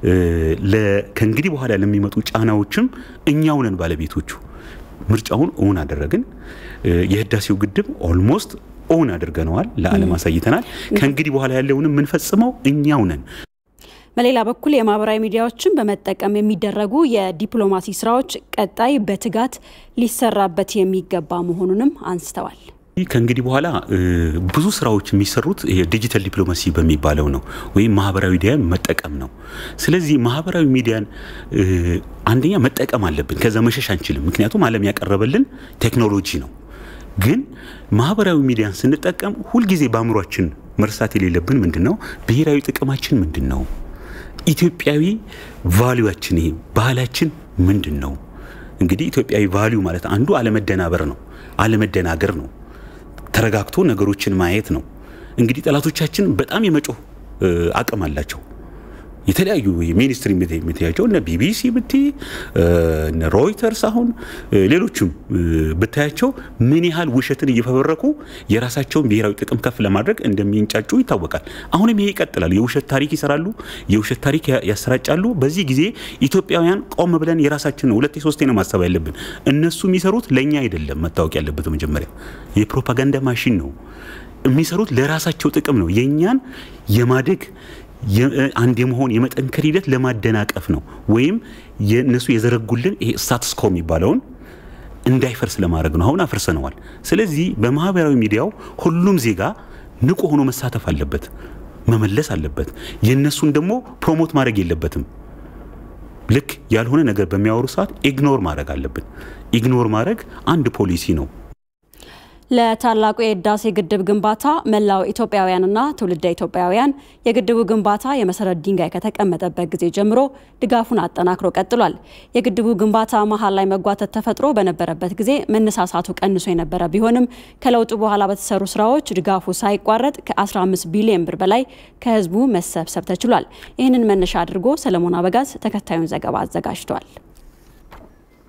ከእንግዲህ በኋላ ለሚመጡ ጫናዎችም እኛው ነን ባለቤቶቹ። ምርጫውን እውን አደረግን። የህዳሴው ግድብ ኦልሞስት እውን አድርገነዋል፣ ለዓለም አሳይተናል። ከእንግዲህ በኋላ ያለውንም የምንፈጽመው እኛው ነን። በሌላ በኩል የማህበራዊ ሚዲያዎችን በመጠቀም የሚደረጉ የዲፕሎማሲ ስራዎች ቀጣይ በትጋት ሊሰራበት የሚገባ መሆኑንም አንስተዋል። ከእንግዲህ በኋላ ብዙ ስራዎች የሚሰሩት ዲጂታል ዲፕሎማሲ በሚባለው ነው፣ ወይም ማህበራዊ ሚዲያን መጠቀም ነው። ስለዚህ ማህበራዊ ሚዲያን አንደኛ መጠቀም አለብን፣ ከዛ መሸሽ አንችልም። ምክንያቱም ዓለም ያቀረበልን ቴክኖሎጂ ነው። ግን ማህበራዊ ሚዲያን ስንጠቀም ሁልጊዜ በአእምሯችን መርሳት የሌለብን ምንድን ነው? ብሔራዊ ጥቅማችን ምንድን ነው? ኢትዮጵያዊ ቫሊዋችን ይሄ ባህላችን ምንድን ነው? እንግዲህ ኢትዮጵያዊ ቫሊዩ ማለት አንዱ አለመደናበር ነው፣ አለመደናገር ነው ተረጋግቶ ነገሮችን ማየት ነው። እንግዲህ ጠላቶቻችን በጣም የመጮህ አቅም አላቸው። የተለያዩ ሚኒስትሪ የምትያቸው እነ ቢቢሲ ብቲ እነ ሮይተርስ አሁን ሌሎችም ብታያቸው ምን ያህል ውሸትን እየፈበረኩ የራሳቸውን ብሔራዊ ጥቅም ከፍ ለማድረግ እንደሚንጫጩ ይታወቃል። አሁንም ይሄ ይቀጥላል። የውሸት ታሪክ ይሰራሉ፣ የውሸት ታሪክ ያሰራጫሉ። በዚህ ጊዜ ኢትዮጵያውያን ቆም ብለን የራሳችን ነው ሁለቴ ሶስቴ ነው ማሰብ ያለብን። እነሱ የሚሰሩት ለእኛ አይደለም። መታወቅ ያለበት መጀመሪያ የፕሮፓጋንዳ ማሽን ነው የሚሰሩት ለራሳቸው ጥቅም ነው። የእኛን የማደግ አንድ የመሆን የመጠንከር ሂደት ለማደናቀፍ ነው። ወይም የእነሱ የዘረጉልን ይሄ ስታትስኮ የሚባለውን እንዳይፈርስ ለማድረግ ነው። አሁን አፍርሰነዋል። ስለዚህ በማህበራዊ ሚዲያው ሁሉም ዜጋ ንቁ ሆኖ መሳተፍ አለበት፣ መመለስ አለበት። የእነሱን ደግሞ ፕሮሞት ማድረግ የለበትም። ልክ ያልሆነ ነገር በሚያወሩ ሰዓት ኢግኖር ማድረግ አለብን። ኢግኖር ማድረግ አንድ ፖሊሲ ነው። ለታላቁ የህዳሴ ግድብ ግንባታ መላው ኢትዮጵያውያንና ትውልደ ኢትዮጵያውያን የግድቡ ግንባታ የመሰረት ድንጋይ ከተቀመጠበት ጊዜ ጀምሮ ድጋፉን አጠናክሮ ቀጥሏል። የግድቡ ግንባታ መሀል ላይ መጓተት ተፈጥሮ በነበረበት ጊዜ መነሳሳቱ ቀንሶ የነበረ ቢሆንም ከለውጡ በኋላ በተሰሩ ስራዎች ድጋፉ ሳይቋረጥ ከ15 ቢሊዮን ብር በላይ ከህዝቡ መሰብሰብ ተችሏል። ይህንን መነሻ አድርጎ ሰለሞን አበጋዝ ተከታዩን ዘገባ አዘጋጅቷል።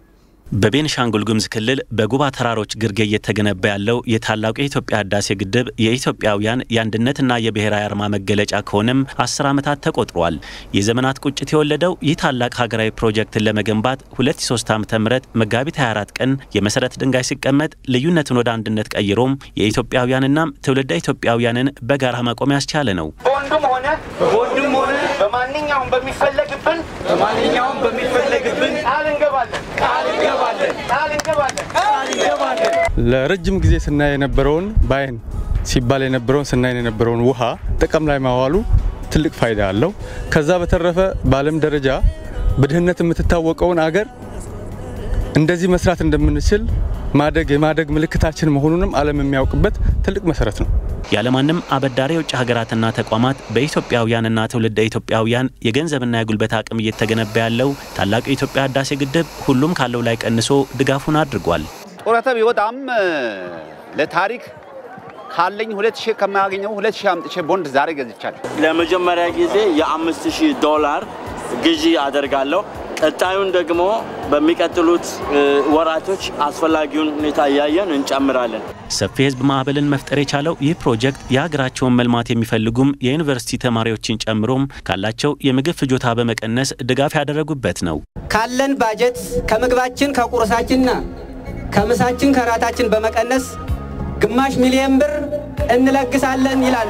በቤንሻንጉል ጉሙዝ ክልል በጉባ ተራሮች ግርጌ እየተገነባ ያለው የታላቁ የኢትዮጵያ ህዳሴ ግድብ የኢትዮጵያውያን የአንድነትና የብሔራዊ አርማ መገለጫ ከሆነም አስር ዓመታት ተቆጥሯል። የዘመናት ቁጭት የወለደው ይህ ታላቅ ሀገራዊ ፕሮጀክትን ለመገንባት 2003 ዓ ም መጋቢት 24 ቀን የመሰረት ድንጋይ ሲቀመጥ ልዩነትን ወደ አንድነት ቀይሮም የኢትዮጵያውያንና ትውልደ ኢትዮጵያውያንን በጋራ መቆም ያስቻለ ነው። በወንዱም ሆነ በወንዱም ሆነ በማንኛውም በሚፈለግብን በማንኛውም በሚፈለግብን ቃል እንገባለን ቃል እንገባለን ቃል እንገባለን ቃል እንገባለን። ለረጅም ጊዜ ስናይ የነበረውን በአይን ሲባል የነበረውን ስናይ የነበረውን ውሃ ጥቅም ላይ ማዋሉ ትልቅ ፋይዳ አለው። ከዛ በተረፈ በዓለም ደረጃ በድህነት የምትታወቀውን አገር እንደዚህ መስራት እንደምንችል ማደግ የማደግ ምልክታችን መሆኑንም ዓለም የሚያውቅበት ትልቅ መሰረት ነው። ያለማንም አበዳሪ የውጭ ሀገራትና ተቋማት በኢትዮጵያውያንና ትውልደ ኢትዮጵያውያን የገንዘብና የጉልበት አቅም እየተገነባ ያለው ታላቁ የኢትዮጵያ ህዳሴ ግድብ ሁሉም ካለው ላይ ቀንሶ ድጋፉን አድርጓል። ጡረታ ቢወጣም ለታሪክ ካለኝ ሁለት ሺህ ከማያገኘው ሁለት ሺህ አምጥቼ ቦንድ ዛሬ ገዝቻለሁ። ለመጀመሪያ ጊዜ የአምስት ሺህ ዶላር ግዢ አደርጋለሁ። ቀጣዩን ደግሞ በሚቀጥሉት ወራቶች አስፈላጊውን ሁኔታ እያየን እንጨምራለን። ሰፊ የህዝብ ማዕበልን መፍጠር የቻለው ይህ ፕሮጀክት የሀገራቸውን መልማት የሚፈልጉም የዩኒቨርሲቲ ተማሪዎችን ጨምሮም ካላቸው የምግብ ፍጆታ በመቀነስ ድጋፍ ያደረጉበት ነው። ካለን ባጀት ከምግባችን ከቁርሳችንና ከምሳችን ከራታችን በመቀነስ ግማሽ ሚሊዮን ብር እንለግሳለን ይላሉ።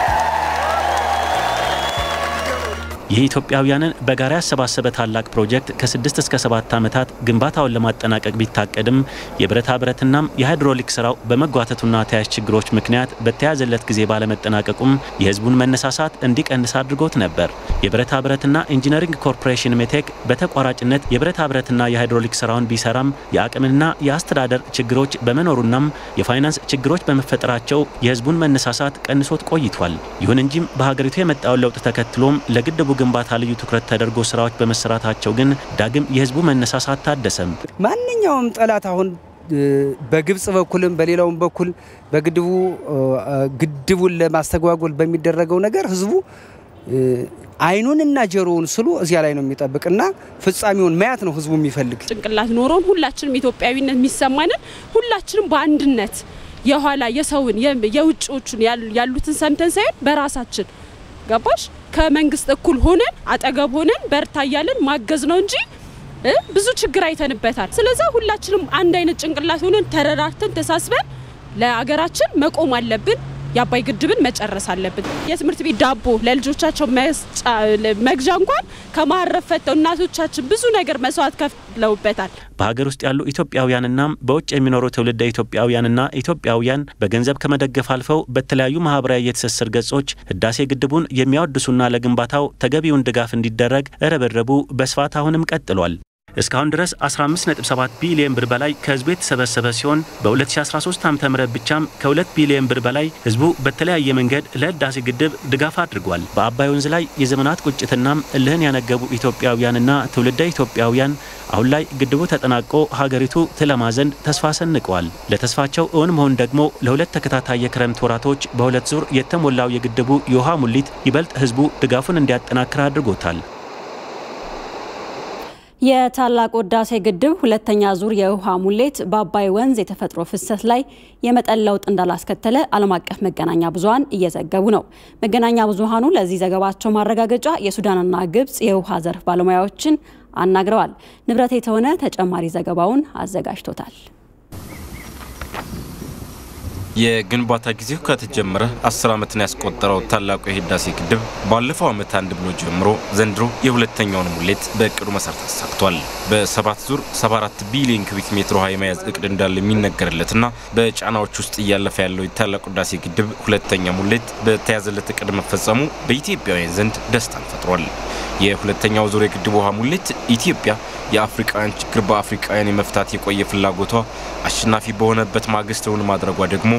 ይህ ኢትዮጵያውያንን በጋራ ያሰባሰበ ታላቅ ፕሮጀክት ከስድስት እስከ ሰባት ዓመታት ግንባታውን ለማጠናቀቅ ቢታቀድም የብረታ ብረትናም የሃይድሮሊክ ስራው በመጓተቱና ተያያዥ ችግሮች ምክንያት በተያዘለት ጊዜ ባለመጠናቀቁም የህዝቡን መነሳሳት እንዲቀንስ አድርጎት ነበር። የብረታ ብረትና ኢንጂነሪንግ ኮርፖሬሽን ሜቴክ በተቋራጭነት የብረታ ብረትና የሃይድሮሊክ ስራውን ቢሰራም የአቅምና የአስተዳደር ችግሮች በመኖሩናም የፋይናንስ ችግሮች በመፈጠራቸው የህዝቡን መነሳሳት ቀንሶት ቆይቷል። ይሁን እንጂም በሀገሪቱ የመጣውን ለውጥ ተከትሎም ለግድቡ ግንባታ ልዩ ትኩረት ተደርጎ ስራዎች በመሰራታቸው ግን ዳግም የህዝቡ መነሳሳት ታደሰም። ማንኛውም ጠላት አሁን በግብጽ በኩልም በሌላውም በኩል በግድቡ ግድቡን ለማስተጓጎል በሚደረገው ነገር ህዝቡ አይኑንና ጆሮውን ስሉ እዚያ ላይ ነው የሚጠብቅና ፍጻሜውን ማየት ነው ህዝቡ የሚፈልግ። ጭንቅላት ኖሮን ሁላችንም ኢትዮጵያዊነት የሚሰማንን ሁላችንም በአንድነት የኋላ የሰውን የውጭዎቹን ያሉትን ሰምተን ሳይሆን በራሳችን ገባሽ ከመንግስት እኩል ሆነን አጠገብ ሆነን በርታ እያለን ማገዝ ነው እንጂ ብዙ ችግር አይተንበታል። ስለዛ ሁላችንም አንድ አይነት ጭንቅላት ሆነን ተረዳርተን ተሳስበን ለአገራችን መቆም አለብን። የአባይ ግድብን መጨረስ አለብን። የትምህርት ቤት ዳቦ ለልጆቻቸው መግዣ እንኳን ከማረፍ ፈተው እናቶቻችን ብዙ ነገር መስዋዕት ከፍለውበታል። በሀገር ውስጥ ያሉ ኢትዮጵያውያንና በውጭ የሚኖሩ ትውልደ ኢትዮጵያውያንና ኢትዮጵያውያን በገንዘብ ከመደገፍ አልፈው በተለያዩ ማህበራዊ የትስስር ገጾች ህዳሴ ግድቡን የሚያወድሱና ለግንባታው ተገቢውን ድጋፍ እንዲደረግ ርብርቡ በስፋት አሁንም ቀጥሏል። እስካሁን ድረስ 15.7 ቢሊዮን ብር በላይ ከህዝቡ የተሰበሰበ ሲሆን በ2013 ዓ ም ብቻም ከ2 ቢሊዮን ብር በላይ ህዝቡ በተለያየ መንገድ ለህዳሴ ግድብ ድጋፍ አድርጓል። በአባይ ወንዝ ላይ የዘመናት ቁጭትናም እልህን ያነገቡ ኢትዮጵያውያንና ትውልደ ኢትዮጵያውያን አሁን ላይ ግድቡ ተጠናቆ ሀገሪቱ ትለማ ዘንድ ተስፋ ሰንቀዋል። ለተስፋቸው እውን መሆን ደግሞ ለሁለት ተከታታይ የክረምት ወራቶች በሁለት ዙር የተሞላው የግድቡ የውሃ ሙሊት ይበልጥ ህዝቡ ድጋፉን እንዲያጠናክር አድርጎታል። የታላቁ ህዳሴ ግድብ ሁለተኛ ዙር የውሃ ሙሌት በአባይ ወንዝ የተፈጥሮ ፍሰት ላይ የመጠን ለውጥ እንዳላስከተለ ዓለም አቀፍ መገናኛ ብዙኃን እየዘገቡ ነው። መገናኛ ብዙኃኑ ለዚህ ዘገባቸው ማረጋገጫ የሱዳንና ግብጽ የውሃ ዘርፍ ባለሙያዎችን አናግረዋል። ንብረት የተሆነ ተጨማሪ ዘገባውን አዘጋጅቶታል። የግንባታ ጊዜው ከተጀመረ አስር ዓመትን ያስቆጠረው ታላቁ የህዳሴ ግድብ ባለፈው ዓመት አንድ ብሎ ጀምሮ ዘንድሮ የሁለተኛውን ሙሌት በእቅዱ መሰረት አሳክቷል። በሰባት ዙር 74 ቢሊዮን ኩቢክ ሜትር ውሃ የመያዝ እቅድ እንዳለ የሚነገርለትና በጫናዎች ውስጥ እያለፈ ያለው የታላቁ ህዳሴ ግድብ ሁለተኛ ሙሌት በተያዘለት እቅድ መፈጸሙ በኢትዮጵያውያን ዘንድ ደስታን ፈጥሯል። የሁለተኛው ዙር የግድብ ውሃ ሙሌት ኢትዮጵያ የአፍሪካውያን ችግር በአፍሪካውያን የመፍታት የቆየ ፍላጎቷ አሸናፊ በሆነበት ማግስት እውን ማድረጓ ደግሞ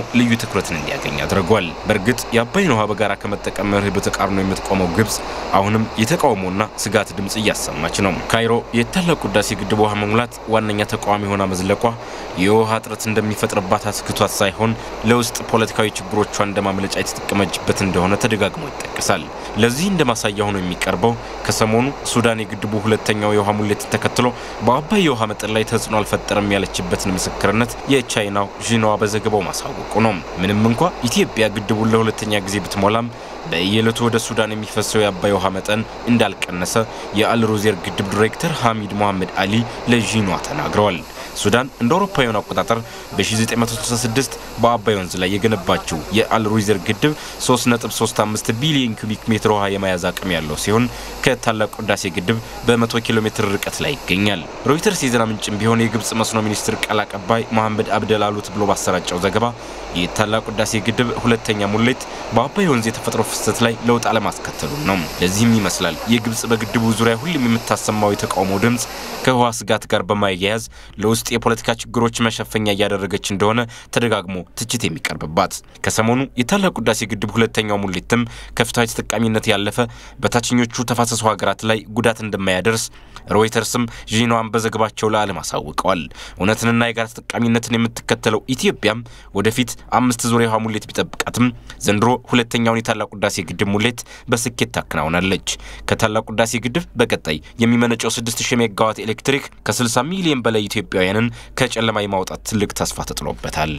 ልዩ ትኩረትን እንዲያገኝ አድርጓል። በእርግጥ የአባይን ውሃ በጋራ ከመጠቀም መርህ በተቃርኖ የምትቆመው ግብጽ አሁንም የተቃውሞና ስጋት ድምፅ እያሰማች ነው። ካይሮ የታላቁ ህዳሴ ግድብ ውሃ መሙላት ዋነኛ ተቃዋሚ ሆና መዝለቋ የውሃ እጥረት እንደሚፈጥርባት አስክቷት ሳይሆን ለውስጥ ፖለቲካዊ ችግሮቿ እንደ ማምለጫ የተጠቀመችበት እንደሆነ ተደጋግሞ ይጠቀሳል። ለዚህ እንደ ማሳያ ሆኖ የሚቀርበው ከሰሞኑ ሱዳን የግድቡ ሁለተኛው የውሃ ሙሌት ተከትሎ በአባይ የውሃ መጠን ላይ ተጽዕኖ አልፈጠረም ያለችበትን ምስክርነት የቻይናው ዢንዋ በዘገባው ማሳወቁ ነው። ምንም እንኳ ኢትዮጵያ ግድቡን ለሁለተኛ ጊዜ ብትሞላም በየዕለቱ ወደ ሱዳን የሚፈሰው የአባይ ውሃ መጠን እንዳልቀነሰ የአልሩዜር ግድብ ዲሬክተር ሐሚድ ሞሐመድ አሊ ለዢንዋ ተናግረዋል። ሱዳን እንደ አውሮፓውያን አቆጣጠር በ1966 በአባይ ወንዝ ላይ የገነባችው የአልሩይዘር ግድብ 3.35 ቢሊዮን ኩቢክ ሜትር ውሃ የመያዝ አቅም ያለው ሲሆን ከታላቁ ህዳሴ ግድብ በ100 ኪሎ ሜትር ርቀት ላይ ይገኛል። ሮይተርስ የዜና ምንጭም ቢሆን የግብጽ መስኖ ሚኒስትር ቃል አቀባይ መሐመድ አብደል አሉት ብሎ ባሰራጨው ዘገባ የታላቁ ህዳሴ ግድብ ሁለተኛ ሙሌት በአባይ ወንዝ የተፈጥሮ ፍሰት ላይ ለውጥ አለማስከተሉን ነው። ለዚህም ይመስላል የግብጽ በግድቡ ዙሪያ ሁሉም የምታሰማው የተቃውሞ ድምፅ ከውሃ ስጋት ጋር በማያያዝ ለውስጥ የፖለቲካ ችግሮች መሸፈኛ እያደረገች እንደሆነ ተደጋግሞ ትችት የሚቀርብባት። ከሰሞኑ የታላቁ ህዳሴ ግድብ ሁለተኛው ሙሌትም ከፍትሐዊ ተጠቃሚነት ያለፈ በታችኞቹ ተፋሰሱ ሀገራት ላይ ጉዳት እንደማያደርስ ሮይተርስም ዢንዋን በዘገባቸው ለዓለም አሳውቀዋል። እውነትንና የጋራ ተጠቃሚነትን የምትከተለው ኢትዮጵያም ወደፊት አምስት ዙር የውሃ ሙሌት ቢጠብቃትም ዘንድሮ ሁለተኛውን የታላቁ ህዳሴ ግድብ ሙሌት በስኬት ታከናውናለች። ከታላቁ ህዳሴ ግድብ በቀጣይ የሚመነጨው 6000 ሜጋዋት ኤሌክትሪክ ከ60 ሚሊዮን በላይ ኢትዮጵያውያንን ከጨለማ የማውጣት ትልቅ ተስፋ ተጥሎበታል።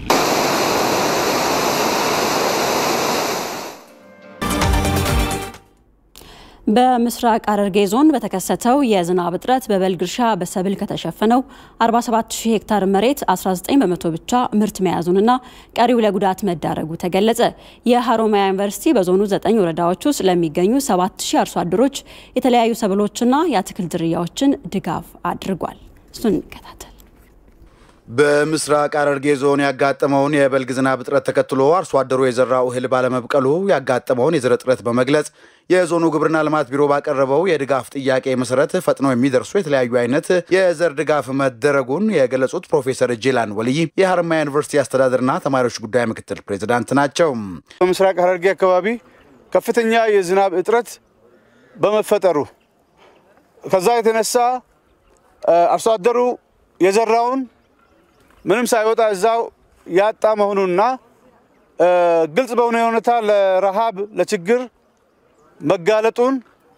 በምስራቅ ሐረርጌ ዞን በተከሰተው የዝናብ እጥረት በበልግ እርሻ በሰብል ከተሸፈነው 47000 ሄክታር መሬት 19 በመቶ ብቻ ምርት መያዙንና ቀሪው ለጉዳት መዳረጉ ተገለጸ። የሀሮማያ ዩኒቨርሲቲ በዞኑ 9 ወረዳዎች ውስጥ ለሚገኙ 7000 አርሶ አደሮች የተለያዩ ሰብሎችና የአትክልት ዝርያዎችን ድጋፍ አድርጓል። እሱን እንከታተል። በምስራቅ ሐረርጌ ዞን ያጋጠመውን የበልግ ዝናብ እጥረት ተከትሎ አርሶ አደሩ የዘራው እህል ባለመብቀሉ ያጋጠመውን የዘር እጥረት በመግለጽ የዞኑ ግብርና ልማት ቢሮ ባቀረበው የድጋፍ ጥያቄ መሰረት ፈጥነው የሚደርሱ የተለያዩ አይነት የዘር ድጋፍ መደረጉን የገለጹት ፕሮፌሰር ጄላን ወልይ የሀረማያ ዩኒቨርሲቲ አስተዳደርና ተማሪዎች ጉዳይ ምክትል ፕሬዚዳንት ናቸው። በምስራቅ ሐረርጌ አካባቢ ከፍተኛ የዝናብ እጥረት በመፈጠሩ ከዛ የተነሳ አርሶ አደሩ የዘራውን ምንም ሳይወጣ እዛው ያጣ መሆኑና ግልጽ በሆነ ሁኔታ ለረሃብ ለችግር መጋለጡን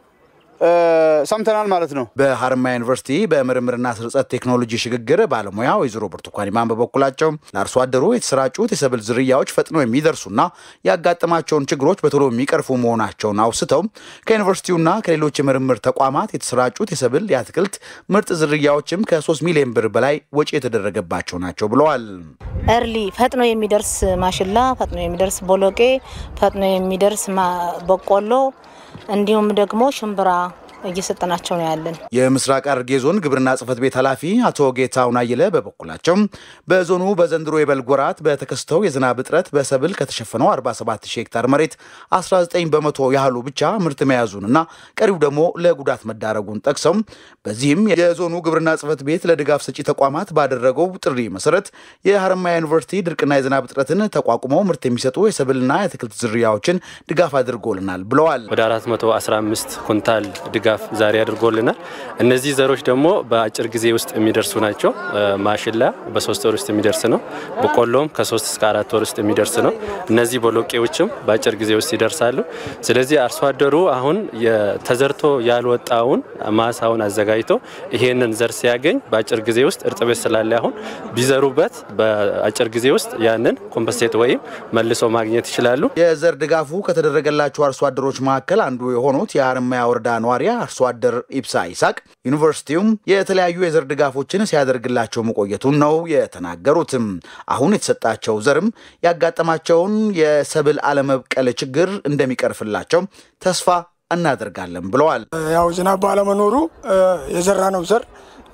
ሰምተናል ማለት ነው። በሀረማያ ዩኒቨርሲቲ በምርምርና ስርጸት ቴክኖሎጂ ሽግግር ባለሙያ ወይዘሮ ብርቱካን ኢማን በበኩላቸው ለአርሶ አደሩ የተሰራጩት የሰብል ዝርያዎች ፈጥነው የሚደርሱና ያጋጠማቸውን ችግሮች በቶሎ የሚቀርፉ መሆናቸውን አውስተው ከዩኒቨርሲቲውና ከሌሎች የምርምር ተቋማት የተሰራጩት የሰብል የአትክልት ምርጥ ዝርያዎችም ከ3 ሚሊዮን ብር በላይ ወጪ የተደረገባቸው ናቸው ብለዋል። እርሊ ፈጥኖ የሚደርስ ማሽላ፣ ፈጥኖ የሚደርስ ቦሎቄ፣ ፈጥኖ የሚደርስ በቆሎ እንዲሁም ደግሞ ሽምብራ እየሰጠናቸው ነው ያለን። የምስራቅ ሐረርጌ ዞን ግብርና ጽሕፈት ቤት ኃላፊ አቶ ጌታሁን አየለ በበኩላቸው በዞኑ በዘንድሮ የበልግ ወራት በተከስተው የዝናብ እጥረት በሰብል ከተሸፈነው 47 ሺህ ሄክታር መሬት 19 በመቶ ያህሉ ብቻ ምርት መያዙንና ቀሪው ደግሞ ለጉዳት መዳረጉን ጠቅሰው በዚህም የዞኑ ግብርና ጽሕፈት ቤት ለድጋፍ ሰጪ ተቋማት ባደረገው ጥሪ መሰረት የሀረማያ ዩኒቨርሲቲ ድርቅና የዝናብ እጥረትን ተቋቁመው ምርት የሚሰጡ የሰብልና የአትክልት ዝርያዎችን ድጋፍ አድርጎልናል ብለዋል። ወደ 415 ኩንታል ድጋፍ ዛሬ አድርጎልናል። እነዚህ ዘሮች ደግሞ በአጭር ጊዜ ውስጥ የሚደርሱ ናቸው። ማሽላ በሶስት ወር ውስጥ የሚደርስ ነው። በቆሎም ከሶስት እስከ አራት ወር ውስጥ የሚደርስ ነው። እነዚህ ቦሎቄዎችም በአጭር ጊዜ ውስጥ ይደርሳሉ። ስለዚህ አርሶ አደሩ አሁን ተዘርቶ ያልወጣውን ማሳውን አዘጋጅቶ ይሄንን ዘር ሲያገኝ በአጭር ጊዜ ውስጥ እርጥበት ስላለ አሁን ቢዘሩበት በአጭር ጊዜ ውስጥ ያንን ኮምፐስቴት ወይም መልሶ ማግኘት ይችላሉ። የዘር ድጋፉ ከተደረገላቸው አርሶ አደሮች መካከል አንዱ የሆኑት የሀረማያ ወረዳ ነዋሪ አርሶ አደር ኢብሳ ይሳቅ ዩኒቨርሲቲውም የተለያዩ የዘር ድጋፎችን ሲያደርግላቸው መቆየቱን ነው የተናገሩትም። አሁን የተሰጣቸው ዘርም ያጋጠማቸውን የሰብል አለመብቀል ችግር እንደሚቀርፍላቸው ተስፋ እናደርጋለን ብለዋል። ያው ዝናብ ባለመኖሩ የዘራ ነው ዘር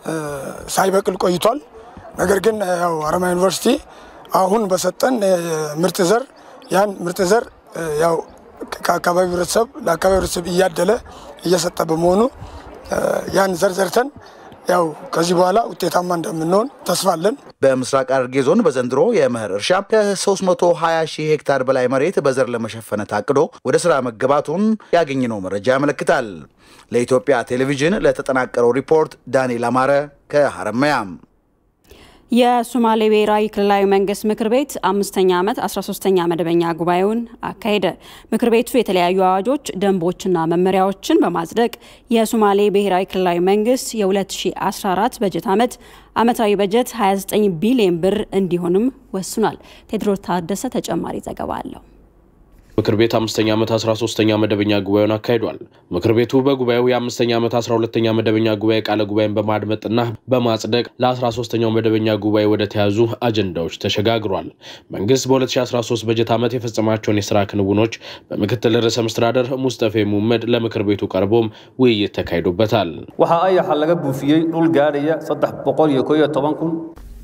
ሳይበቅል ቆይቷል። ነገር ግን ያው ሀረማያ ዩኒቨርሲቲ አሁን በሰጠን ምርጥ ዘር ያን ምርጥ ዘር ያው ከአካባቢ ህብረተሰብ ለአካባቢ ህብረተሰብ እያደለ እየሰጠ በመሆኑ ያን ዘር ዘርተን ያው ከዚህ በኋላ ውጤታማ እንደምንሆን ተስፋ አለን። በምስራቅ ሐረርጌ ዞን በዘንድሮ የመኸር እርሻ ከ320 ሺህ ሄክታር በላይ መሬት በዘር ለመሸፈን ታቅዶ ወደ ስራ መገባቱን ያገኘነው መረጃ ያመለክታል። ለኢትዮጵያ ቴሌቪዥን ለተጠናቀረው ሪፖርት ዳንኤል አማረ ከሐረማያ። የሶማሌ ብሔራዊ ክልላዊ መንግስት ምክር ቤት አምስተኛ ዓመት 13ኛ መደበኛ ጉባኤውን አካሄደ። ምክር ቤቱ የተለያዩ አዋጆች፣ ደንቦችና መመሪያዎችን በማጽደቅ የሶማሌ ብሔራዊ ክልላዊ መንግስት የ2014 በጀት ዓመት ዓመታዊ በጀት 29 ቢሊዮን ብር እንዲሆንም ወስኗል። ቴድሮስ ታደሰ ተጨማሪ ዘገባ አለው። ምክር ቤት አምስተኛ ዓመት 13ኛ መደበኛ ጉባኤውን አካሂዷል። ምክር ቤቱ በጉባኤው የአምስተኛ ዓመት 12ኛ መደበኛ ጉባኤ ቃለ ጉባኤን በማድመጥና በማጽደቅ ለ13ኛው መደበኛ ጉባኤ ወደ ተያዙ አጀንዳዎች ተሸጋግሯል። መንግስት በ2013 በጀት ዓመት የፈጸማቸውን የስራ ክንውኖች በምክትል ርዕሰ መስተዳደር ሙስጠፌ ሙመድ ለምክር ቤቱ ቀርቦም ውይይት ተካሂዶበታል። waxa ayaxa laga buufiyey dhul gaadhaya 311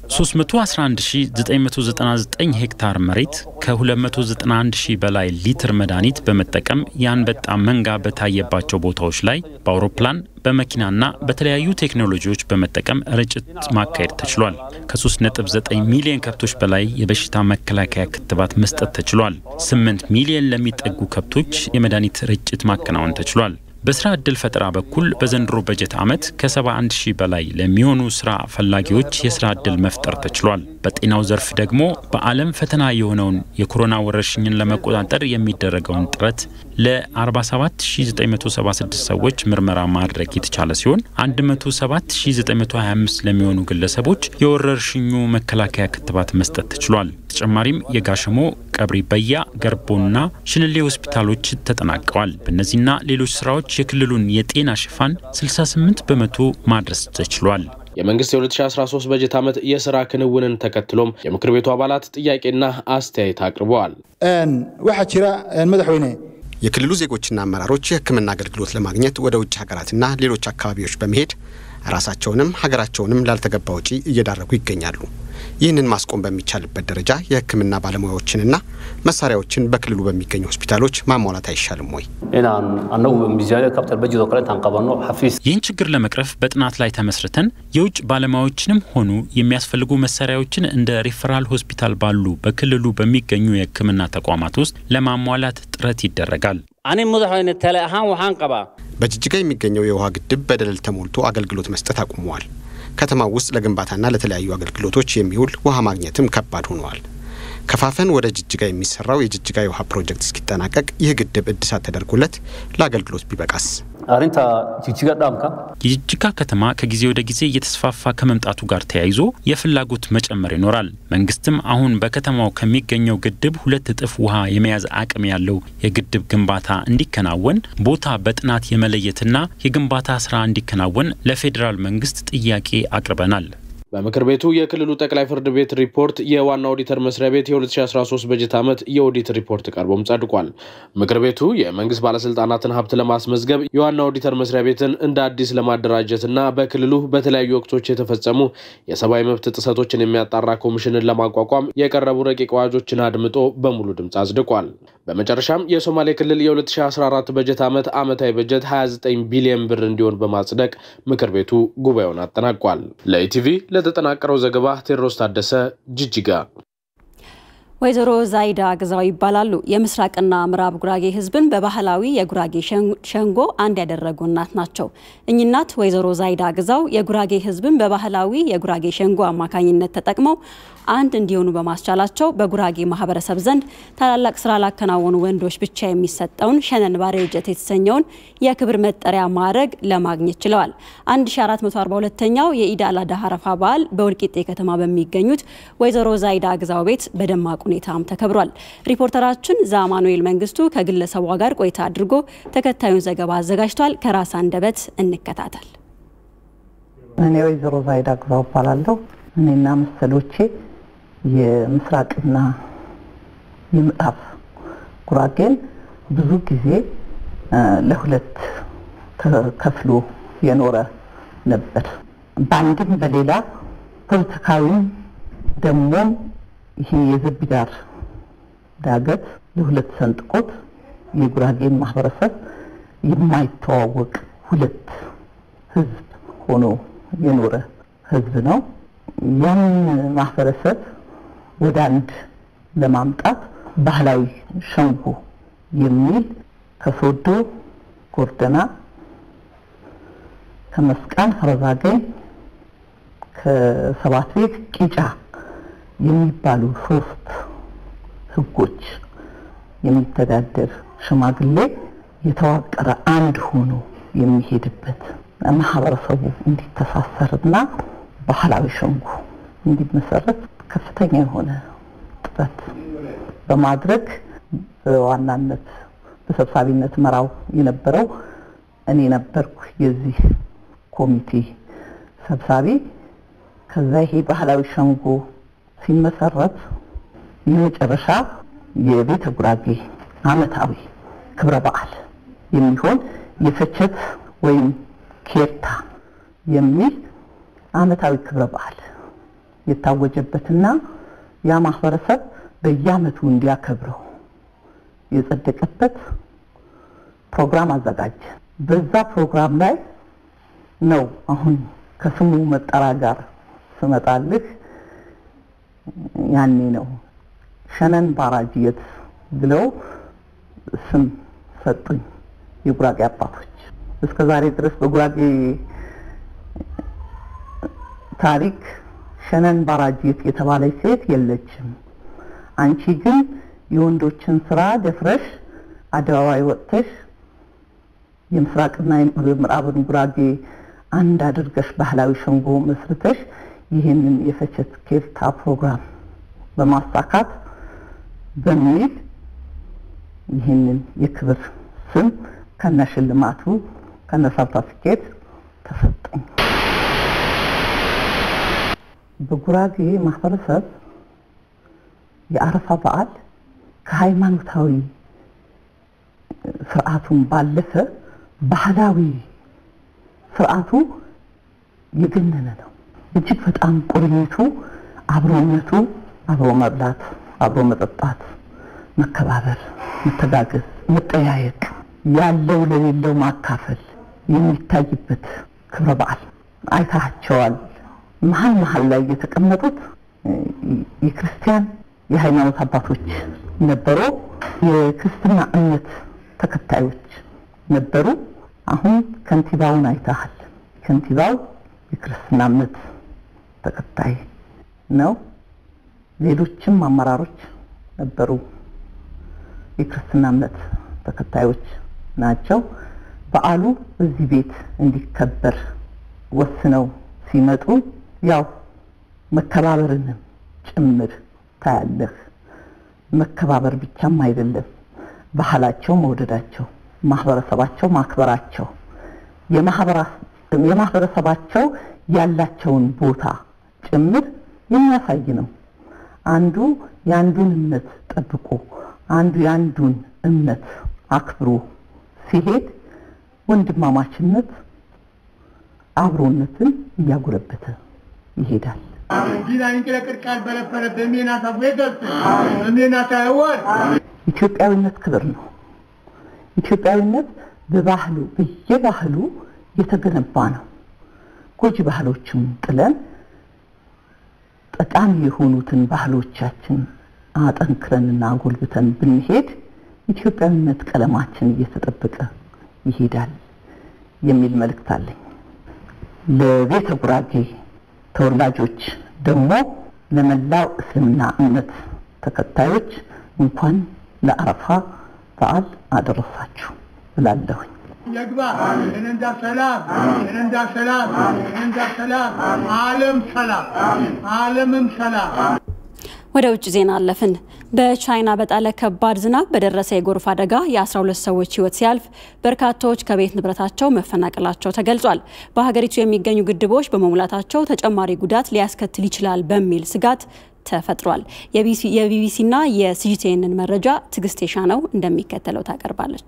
311999 ሄክታር መሬት ከ291 ሺህ በላይ ሊትር መድኃኒት በመጠቀም የአንበጣ መንጋ በታየባቸው ቦታዎች ላይ በአውሮፕላን በመኪናና በተለያዩ ቴክኖሎጂዎች በመጠቀም ርጭት ማካሄድ ተችሏል። ከ3.9 ሚሊዮን ከብቶች በላይ የበሽታ መከላከያ ክትባት መስጠት ተችሏል። 8 ሚሊዮን ለሚጠጉ ከብቶች የመድኃኒት ርጭት ማከናወን ተችሏል። በስራ ዕድል ፈጠራ በኩል በዘንድሮ በጀት ዓመት ከ71 ሺህ በላይ ለሚሆኑ ስራ ፈላጊዎች የስራ ዕድል መፍጠር ተችሏል። በጤናው ዘርፍ ደግሞ በዓለም ፈተና የሆነውን የኮሮና ወረርሽኝን ለመቆጣጠር የሚደረገውን ጥረት ለ47976 ሰዎች ምርመራ ማድረግ የተቻለ ሲሆን 107925 ለሚሆኑ ግለሰቦች የወረርሽኙ መከላከያ ክትባት መስጠት ተችሏል። ተጨማሪም የጋሸሞ ቀብሪ በያ፣ ገርቦና ሽንሌ ሆስፒታሎች ተጠናቀዋል። በእነዚህና ሌሎች ስራዎች የክልሉን የጤና ሽፋን 68 በመቶ ማድረስ ተችሏል። የመንግስት የ2013 በጀት ዓመት የስራ ክንውንን ተከትሎም የምክር ቤቱ አባላት ጥያቄና አስተያየት አቅርበዋል። waxaa jira madaxweyne የክልሉ ዜጎችና አመራሮች የሕክምና አገልግሎት ለማግኘት ወደ ውጭ ሀገራትና ሌሎች አካባቢዎች በመሄድ ራሳቸውንም ሀገራቸውንም ላልተገባ ወጪ እየዳረጉ ይገኛሉ። ይህንን ማስቆም በሚቻልበት ደረጃ የሕክምና ባለሙያዎችንና መሳሪያዎችን በክልሉ በሚገኙ ሆስፒታሎች ማሟላት አይሻልም ወይ? inaan anagu miisaaniyad kabtar bajid oo kale intaan qabanno xafiis ይህን ችግር ለመቅረፍ በጥናት ላይ ተመስርተን የውጭ ባለሙያዎችንም ሆኑ የሚያስፈልጉ መሳሪያዎችን እንደ ሪፈራል ሆስፒታል ባሉ በክልሉ በሚገኙ የህክምና ተቋማት ውስጥ ለማሟላት ጥረት ይደረጋል። ani madaxweyne tale ahaan waxaan qabaa በጅጅጋ የሚገኘው የውሃ ግድብ በደለል ተሞልቶ አገልግሎት መስጠት አቁመዋል። ከተማው ውስጥ ለግንባታና ለተለያዩ አገልግሎቶች የሚውል ውሃ ማግኘትም ከባድ ሆነዋል። ከፋፈን ወደ ጅጅጋ የሚሰራው የጅጅጋ የውሃ ፕሮጀክት እስኪጠናቀቅ ይህ ግድብ እድሳት ተደርጎለት ለአገልግሎት ቢበቃስ? arrinta jijjiga dhaamka የጅጅጋ ከተማ ከጊዜ ወደ ጊዜ እየተስፋፋ ከመምጣቱ ጋር ተያይዞ የፍላጎት መጨመር ይኖራል። መንግስትም አሁን በከተማው ከሚገኘው ግድብ ሁለት እጥፍ ውሃ የመያዝ አቅም ያለው የግድብ ግንባታ እንዲከናወን ቦታ በጥናት የመለየትና የግንባታ ስራ እንዲከናወን ለፌዴራል መንግስት ጥያቄ አቅርበናል። በምክር ቤቱ የክልሉ ጠቅላይ ፍርድ ቤት ሪፖርት የዋና ኦዲተር መስሪያ ቤት የ2013 በጀት ዓመት የኦዲት ሪፖርት ቀርቦም ጸድቋል። ምክር ቤቱ የመንግስት ባለስልጣናትን ሀብት ለማስመዝገብ የዋና ኦዲተር መስሪያ ቤትን እንደ አዲስ ለማደራጀትና በክልሉ በተለያዩ ወቅቶች የተፈጸሙ የሰብአዊ መብት ጥሰቶችን የሚያጣራ ኮሚሽንን ለማቋቋም የቀረቡ ረቂቅ አዋጆችን አድምጦ በሙሉ ድምፅ አጽድቋል። በመጨረሻም የሶማሌ ክልል የ2014 በጀት ዓመት ዓመታዊ በጀት 29 ቢሊዮን ብር እንዲሆን በማጽደቅ ምክር ቤቱ ጉባኤውን አጠናቋል። ለኢቲቪ ለተጠናቀረው ዘገባ ቴዎድሮስ ታደሰ ጅጅጋ። ወይዘሮ ዛይዳ ግዛው ይባላሉ። የምስራቅና ምዕራብ ጉራጌ ህዝብን በባህላዊ የጉራጌ ሸንጎ አንድ ያደረጉ እናት ናቸው። እኚህ እናት ወይዘሮ ዛይዳ ግዛው የጉራጌ ህዝብን በባህላዊ የጉራጌ ሸንጎ አማካኝነት ተጠቅመው አንድ እንዲሆኑ በማስቻላቸው በጉራጌ ማህበረሰብ ዘንድ ታላላቅ ስራ ላከናወኑ ወንዶች ብቻ የሚሰጠውን ሸነን ባሬጀት የተሰኘውን የክብር መጠሪያ ማዕረግ ለማግኘት ችለዋል። 1442ኛው የኢድ አል አድሃ አረፋ በዓል በወልቂጤ ከተማ በሚገኙት ወይዘሮ ዛይዳ ግዛው ቤት በደማቅ ሁኔታም ተከብሯል። ሪፖርተራችን ዛማኑኤል መንግስቱ ከግለሰቧ ጋር ቆይታ አድርጎ ተከታዩን ዘገባ አዘጋጅቷል። ከራስ አንደበት እንከታተል። እኔ ወይዘሮ ዛይዳ ግዛው እባላለሁ። እኔና መሰሎቼ የምስራቅና የምዕራብ ጉራጌን ብዙ ጊዜ ለሁለት ተከፍሎ የኖረ ነበር። በአንድም በሌላ ፖለቲካዊም ደግሞም ይሄ የዘቢዳር ዳገት ለሁለት ሰንጥቆት የጉራጌን ማህበረሰብ የማይተዋወቅ ሁለት ህዝብ ሆኖ የኖረ ህዝብ ነው። ያን ማህበረሰብ ወደ አንድ ለማምጣት ባህላዊ ሸንጎ የሚል ከሶዶ ጎርደና፣ ከመስቃን ፈረዛገኝ፣ ከሰባት ቤት ቂጫ የሚባሉ ሶስት ህጎች የሚተዳደር ሽማግሌ የተዋቀረ አንድ ሆኖ የሚሄድበት ማህበረሰቡ እንዲተሳሰርና ባህላዊ ሸንጎ እንዲመሰረት ከፍተኛ የሆነ ጥረት በማድረግ በዋናነት በሰብሳቢነት መራው የነበረው እኔ ነበርኩ የዚህ ኮሚቴ ሰብሳቢ። ከዛ ይሄ ባህላዊ ሸንጎ ሲመሰረት የመጨረሻ የቤተ ጉራጌ አመታዊ ክብረ በዓል የሚሆን የፈቸት ወይም ኬርታ የሚል አመታዊ ክብረ በዓል የታወጀበትና ያ ማህበረሰብ በየአመቱ እንዲያከብረው የጸደቀበት ፕሮግራም አዘጋጀ። በዛ ፕሮግራም ላይ ነው አሁን ከስሙ መጠራ ጋር ስመጣልህ ያኔ ነው ሸነን ባራጅየት ብለው ስም ሰጡኝ የጉራጌ አባቶች። እስከ ዛሬ ድረስ በጉራጌ ታሪክ ሸነን ባራጅየት የተባለች ሴት የለችም። አንቺ ግን የወንዶችን ስራ ደፍረሽ አደባባይ ወጥተሽ የምስራቅና የምዕራብን ጉራጌ አንድ አድርገሽ ባህላዊ ሸንጎ መስርተሽ ይህንን የፈቸት ኬርታ ፕሮግራም በማሳካት በሚል ይህንን የክብር ስም ከነ ሽልማቱ ከነ ሰርተፊኬት ተሰጠኝ። በጉራጌ ማህበረሰብ የአረፋ በዓል ከሃይማኖታዊ ስርዓቱን ባለፈ ባህላዊ ስርዓቱ የገነነ ነው። እጅግ በጣም ቁርኝቱ፣ አብሮነቱ፣ አብሮ መብላት፣ አብሮ መጠጣት፣ መከባበር፣ መተጋገዝ፣ መጠያየቅ፣ ያለው ለሌለው ማካፈል የሚታይበት ክብረ በዓል አይታቸዋል። መሀል መሀል ላይ የተቀመጡት የክርስቲያን የሃይማኖት አባቶች ነበሩ። የክርስትና እምነት ተከታዮች ነበሩ። አሁን ከንቲባውን አይተሃል። ከንቲባው የክርስትና እምነት ተከታይ ነው። ሌሎችም አመራሮች ነበሩ፣ የክርስትና እምነት ተከታዮች ናቸው። በዓሉ እዚህ ቤት እንዲከበር ወስነው ሲመጡ ያው መከባበርንም ጭምር ታያለህ። መከባበር ብቻም አይደለም፣ ባህላቸው መውደዳቸው፣ ማህበረሰባቸው ማክበራቸው፣ የማህበረሰባቸው ያላቸውን ቦታ ጭምር የሚያሳይ ነው። አንዱ የአንዱን እምነት ጠብቆ አንዱ የአንዱን እምነት አክብሮ ሲሄድ ወንድማማችነት አብሮነትን እያጎለበተ ይሄዳል። ኢትዮጵያዊነት ክብር ነው። ኢትዮጵያዊነት በባህሉ በየባህሉ የተገነባ ነው። ጎጂ ባህሎችን ጥለን ጠቃሚ የሆኑትን ባህሎቻችን አጠንክረንና አጎልብተን ብንሄድ ኢትዮጵያዊነት ቀለማችን እየተጠበቀ ይሄዳል የሚል መልእክት አለኝ። ለቤተ ጉራጌ ተወላጆች ደግሞ ለመላው እስልምና እምነት ተከታዮች እንኳን ለአረፋ በዓል አደረሳችሁ ብላለሁኝ። የግባ የነንዳ ሰላም የነንዳ ሰላም የነንዳ ሰላም ዓለም ሰላም ዓለምም ሰላም። ወደ ውጭ ዜና አለፍን። በቻይና በጣለ ከባድ ዝናብ በደረሰ የጎርፍ አደጋ የ12 ሰዎች ሕይወት ሲያልፍ በርካታዎች ከቤት ንብረታቸው መፈናቀላቸው ተገልጿል። በሀገሪቱ የሚገኙ ግድቦች በመሙላታቸው ተጨማሪ ጉዳት ሊያስከትል ይችላል በሚል ስጋት ተፈጥሯል። የቢቢሲና የሲጂቲኤንን መረጃ ትዕግስት የሻነው እንደሚከተለው ታቀርባለች።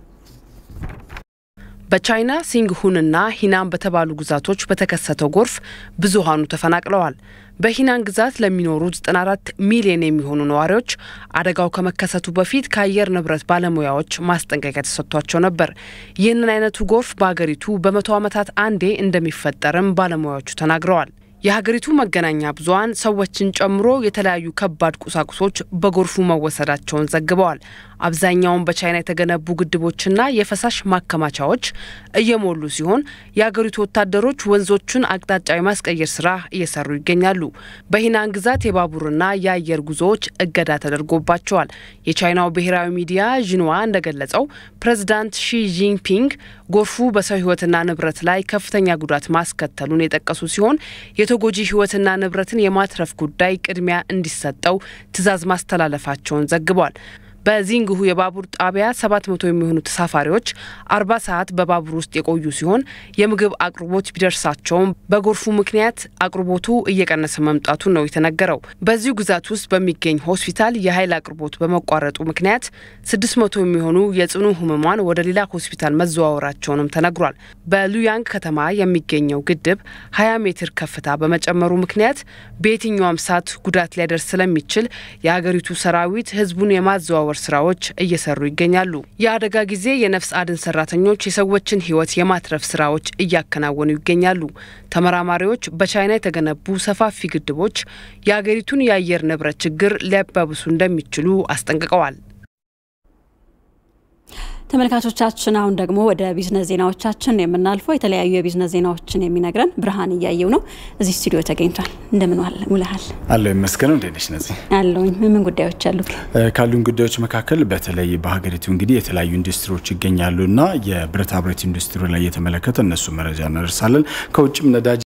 በቻይና ሲንግሁንና ሂናን በተባሉ ግዛቶች በተከሰተው ጎርፍ ብዙሃኑ ተፈናቅለዋል። በሂናን ግዛት ለሚኖሩ 94 ሚሊዮን የሚሆኑ ነዋሪዎች አደጋው ከመከሰቱ በፊት ከአየር ንብረት ባለሙያዎች ማስጠንቀቂያ ተሰጥቷቸው ነበር። ይህንን አይነቱ ጎርፍ በአገሪቱ በመቶ ዓመታት አንዴ እንደሚፈጠርም ባለሙያዎቹ ተናግረዋል። የሀገሪቱ መገናኛ ብዙኃን ሰዎችን ጨምሮ የተለያዩ ከባድ ቁሳቁሶች በጎርፉ መወሰዳቸውን ዘግበዋል። አብዛኛውን በቻይና የተገነቡ ግድቦችና የፈሳሽ ማከማቻዎች እየሞሉ ሲሆን የሀገሪቱ ወታደሮች ወንዞቹን አቅጣጫ የማስቀየር ስራ እየሰሩ ይገኛሉ። በሂናን ግዛት የባቡርና የአየር ጉዞዎች እገዳ ተደርጎባቸዋል። የቻይናው ብሔራዊ ሚዲያ ዥንዋ እንደገለጸው ፕሬዚዳንት ሺ ጂንፒንግ ጎርፉ በሰው ሕይወትና ንብረት ላይ ከፍተኛ ጉዳት ማስከተሉን የጠቀሱ ሲሆን የተጎጂ ሕይወትና ንብረትን የማትረፍ ጉዳይ ቅድሚያ እንዲሰጠው ትዕዛዝ ማስተላለፋቸውን ዘግቧል። በዚንግሁ የባቡር ጣቢያ ሰባት መቶ የሚሆኑ ተሳፋሪዎች አርባ ሰዓት በባቡር ውስጥ የቆዩ ሲሆን የምግብ አቅርቦት ቢደርሳቸውም በጎርፉ ምክንያት አቅርቦቱ እየቀነሰ መምጣቱን ነው የተነገረው። በዚሁ ግዛት ውስጥ በሚገኝ ሆስፒታል የኃይል አቅርቦት በመቋረጡ ምክንያት ስድስት መቶ የሚሆኑ የጽኑ ህሙማን ወደ ሌላ ሆስፒታል መዘዋወራቸውንም ተነግሯል። በሉያንግ ከተማ የሚገኘው ግድብ 20 ሜትር ከፍታ በመጨመሩ ምክንያት በየትኛውም ሰዓት ጉዳት ሊያደርስ ስለሚችል የሀገሪቱ ሰራዊት ህዝቡን የማዘዋወር ስራዎች እየሰሩ ይገኛሉ። የአደጋ ጊዜ የነፍስ አድን ሰራተኞች የሰዎችን ህይወት የማትረፍ ስራዎች እያከናወኑ ይገኛሉ። ተመራማሪዎች በቻይና የተገነቡ ሰፋፊ ግድቦች የአገሪቱን የአየር ንብረት ችግር ሊያባብሱ እንደሚችሉ አስጠንቅቀዋል። ተመልካቾቻችን አሁን ደግሞ ወደ ቢዝነስ ዜናዎቻችን የምናልፈው የተለያዩ የቢዝነስ ዜናዎችን የሚነግረን ብርሃን እያየው ነው። እዚህ ስቱዲዮ ተገኝቷል። እንደምን ውለሃል? አለው ይመስገነው። እንዴት ነሽ ነዚህ? አለውኝ። ምን ጉዳዮች አሉ? ካሉን ጉዳዮች መካከል በተለይ በሀገሪቱ እንግዲህ የተለያዩ ኢንዱስትሪዎች ይገኛሉ እና የብረታ ብረት ኢንዱስትሪ ላይ የተመለከተ እነሱ መረጃ እናደርሳለን። ከውጭም ነዳጅ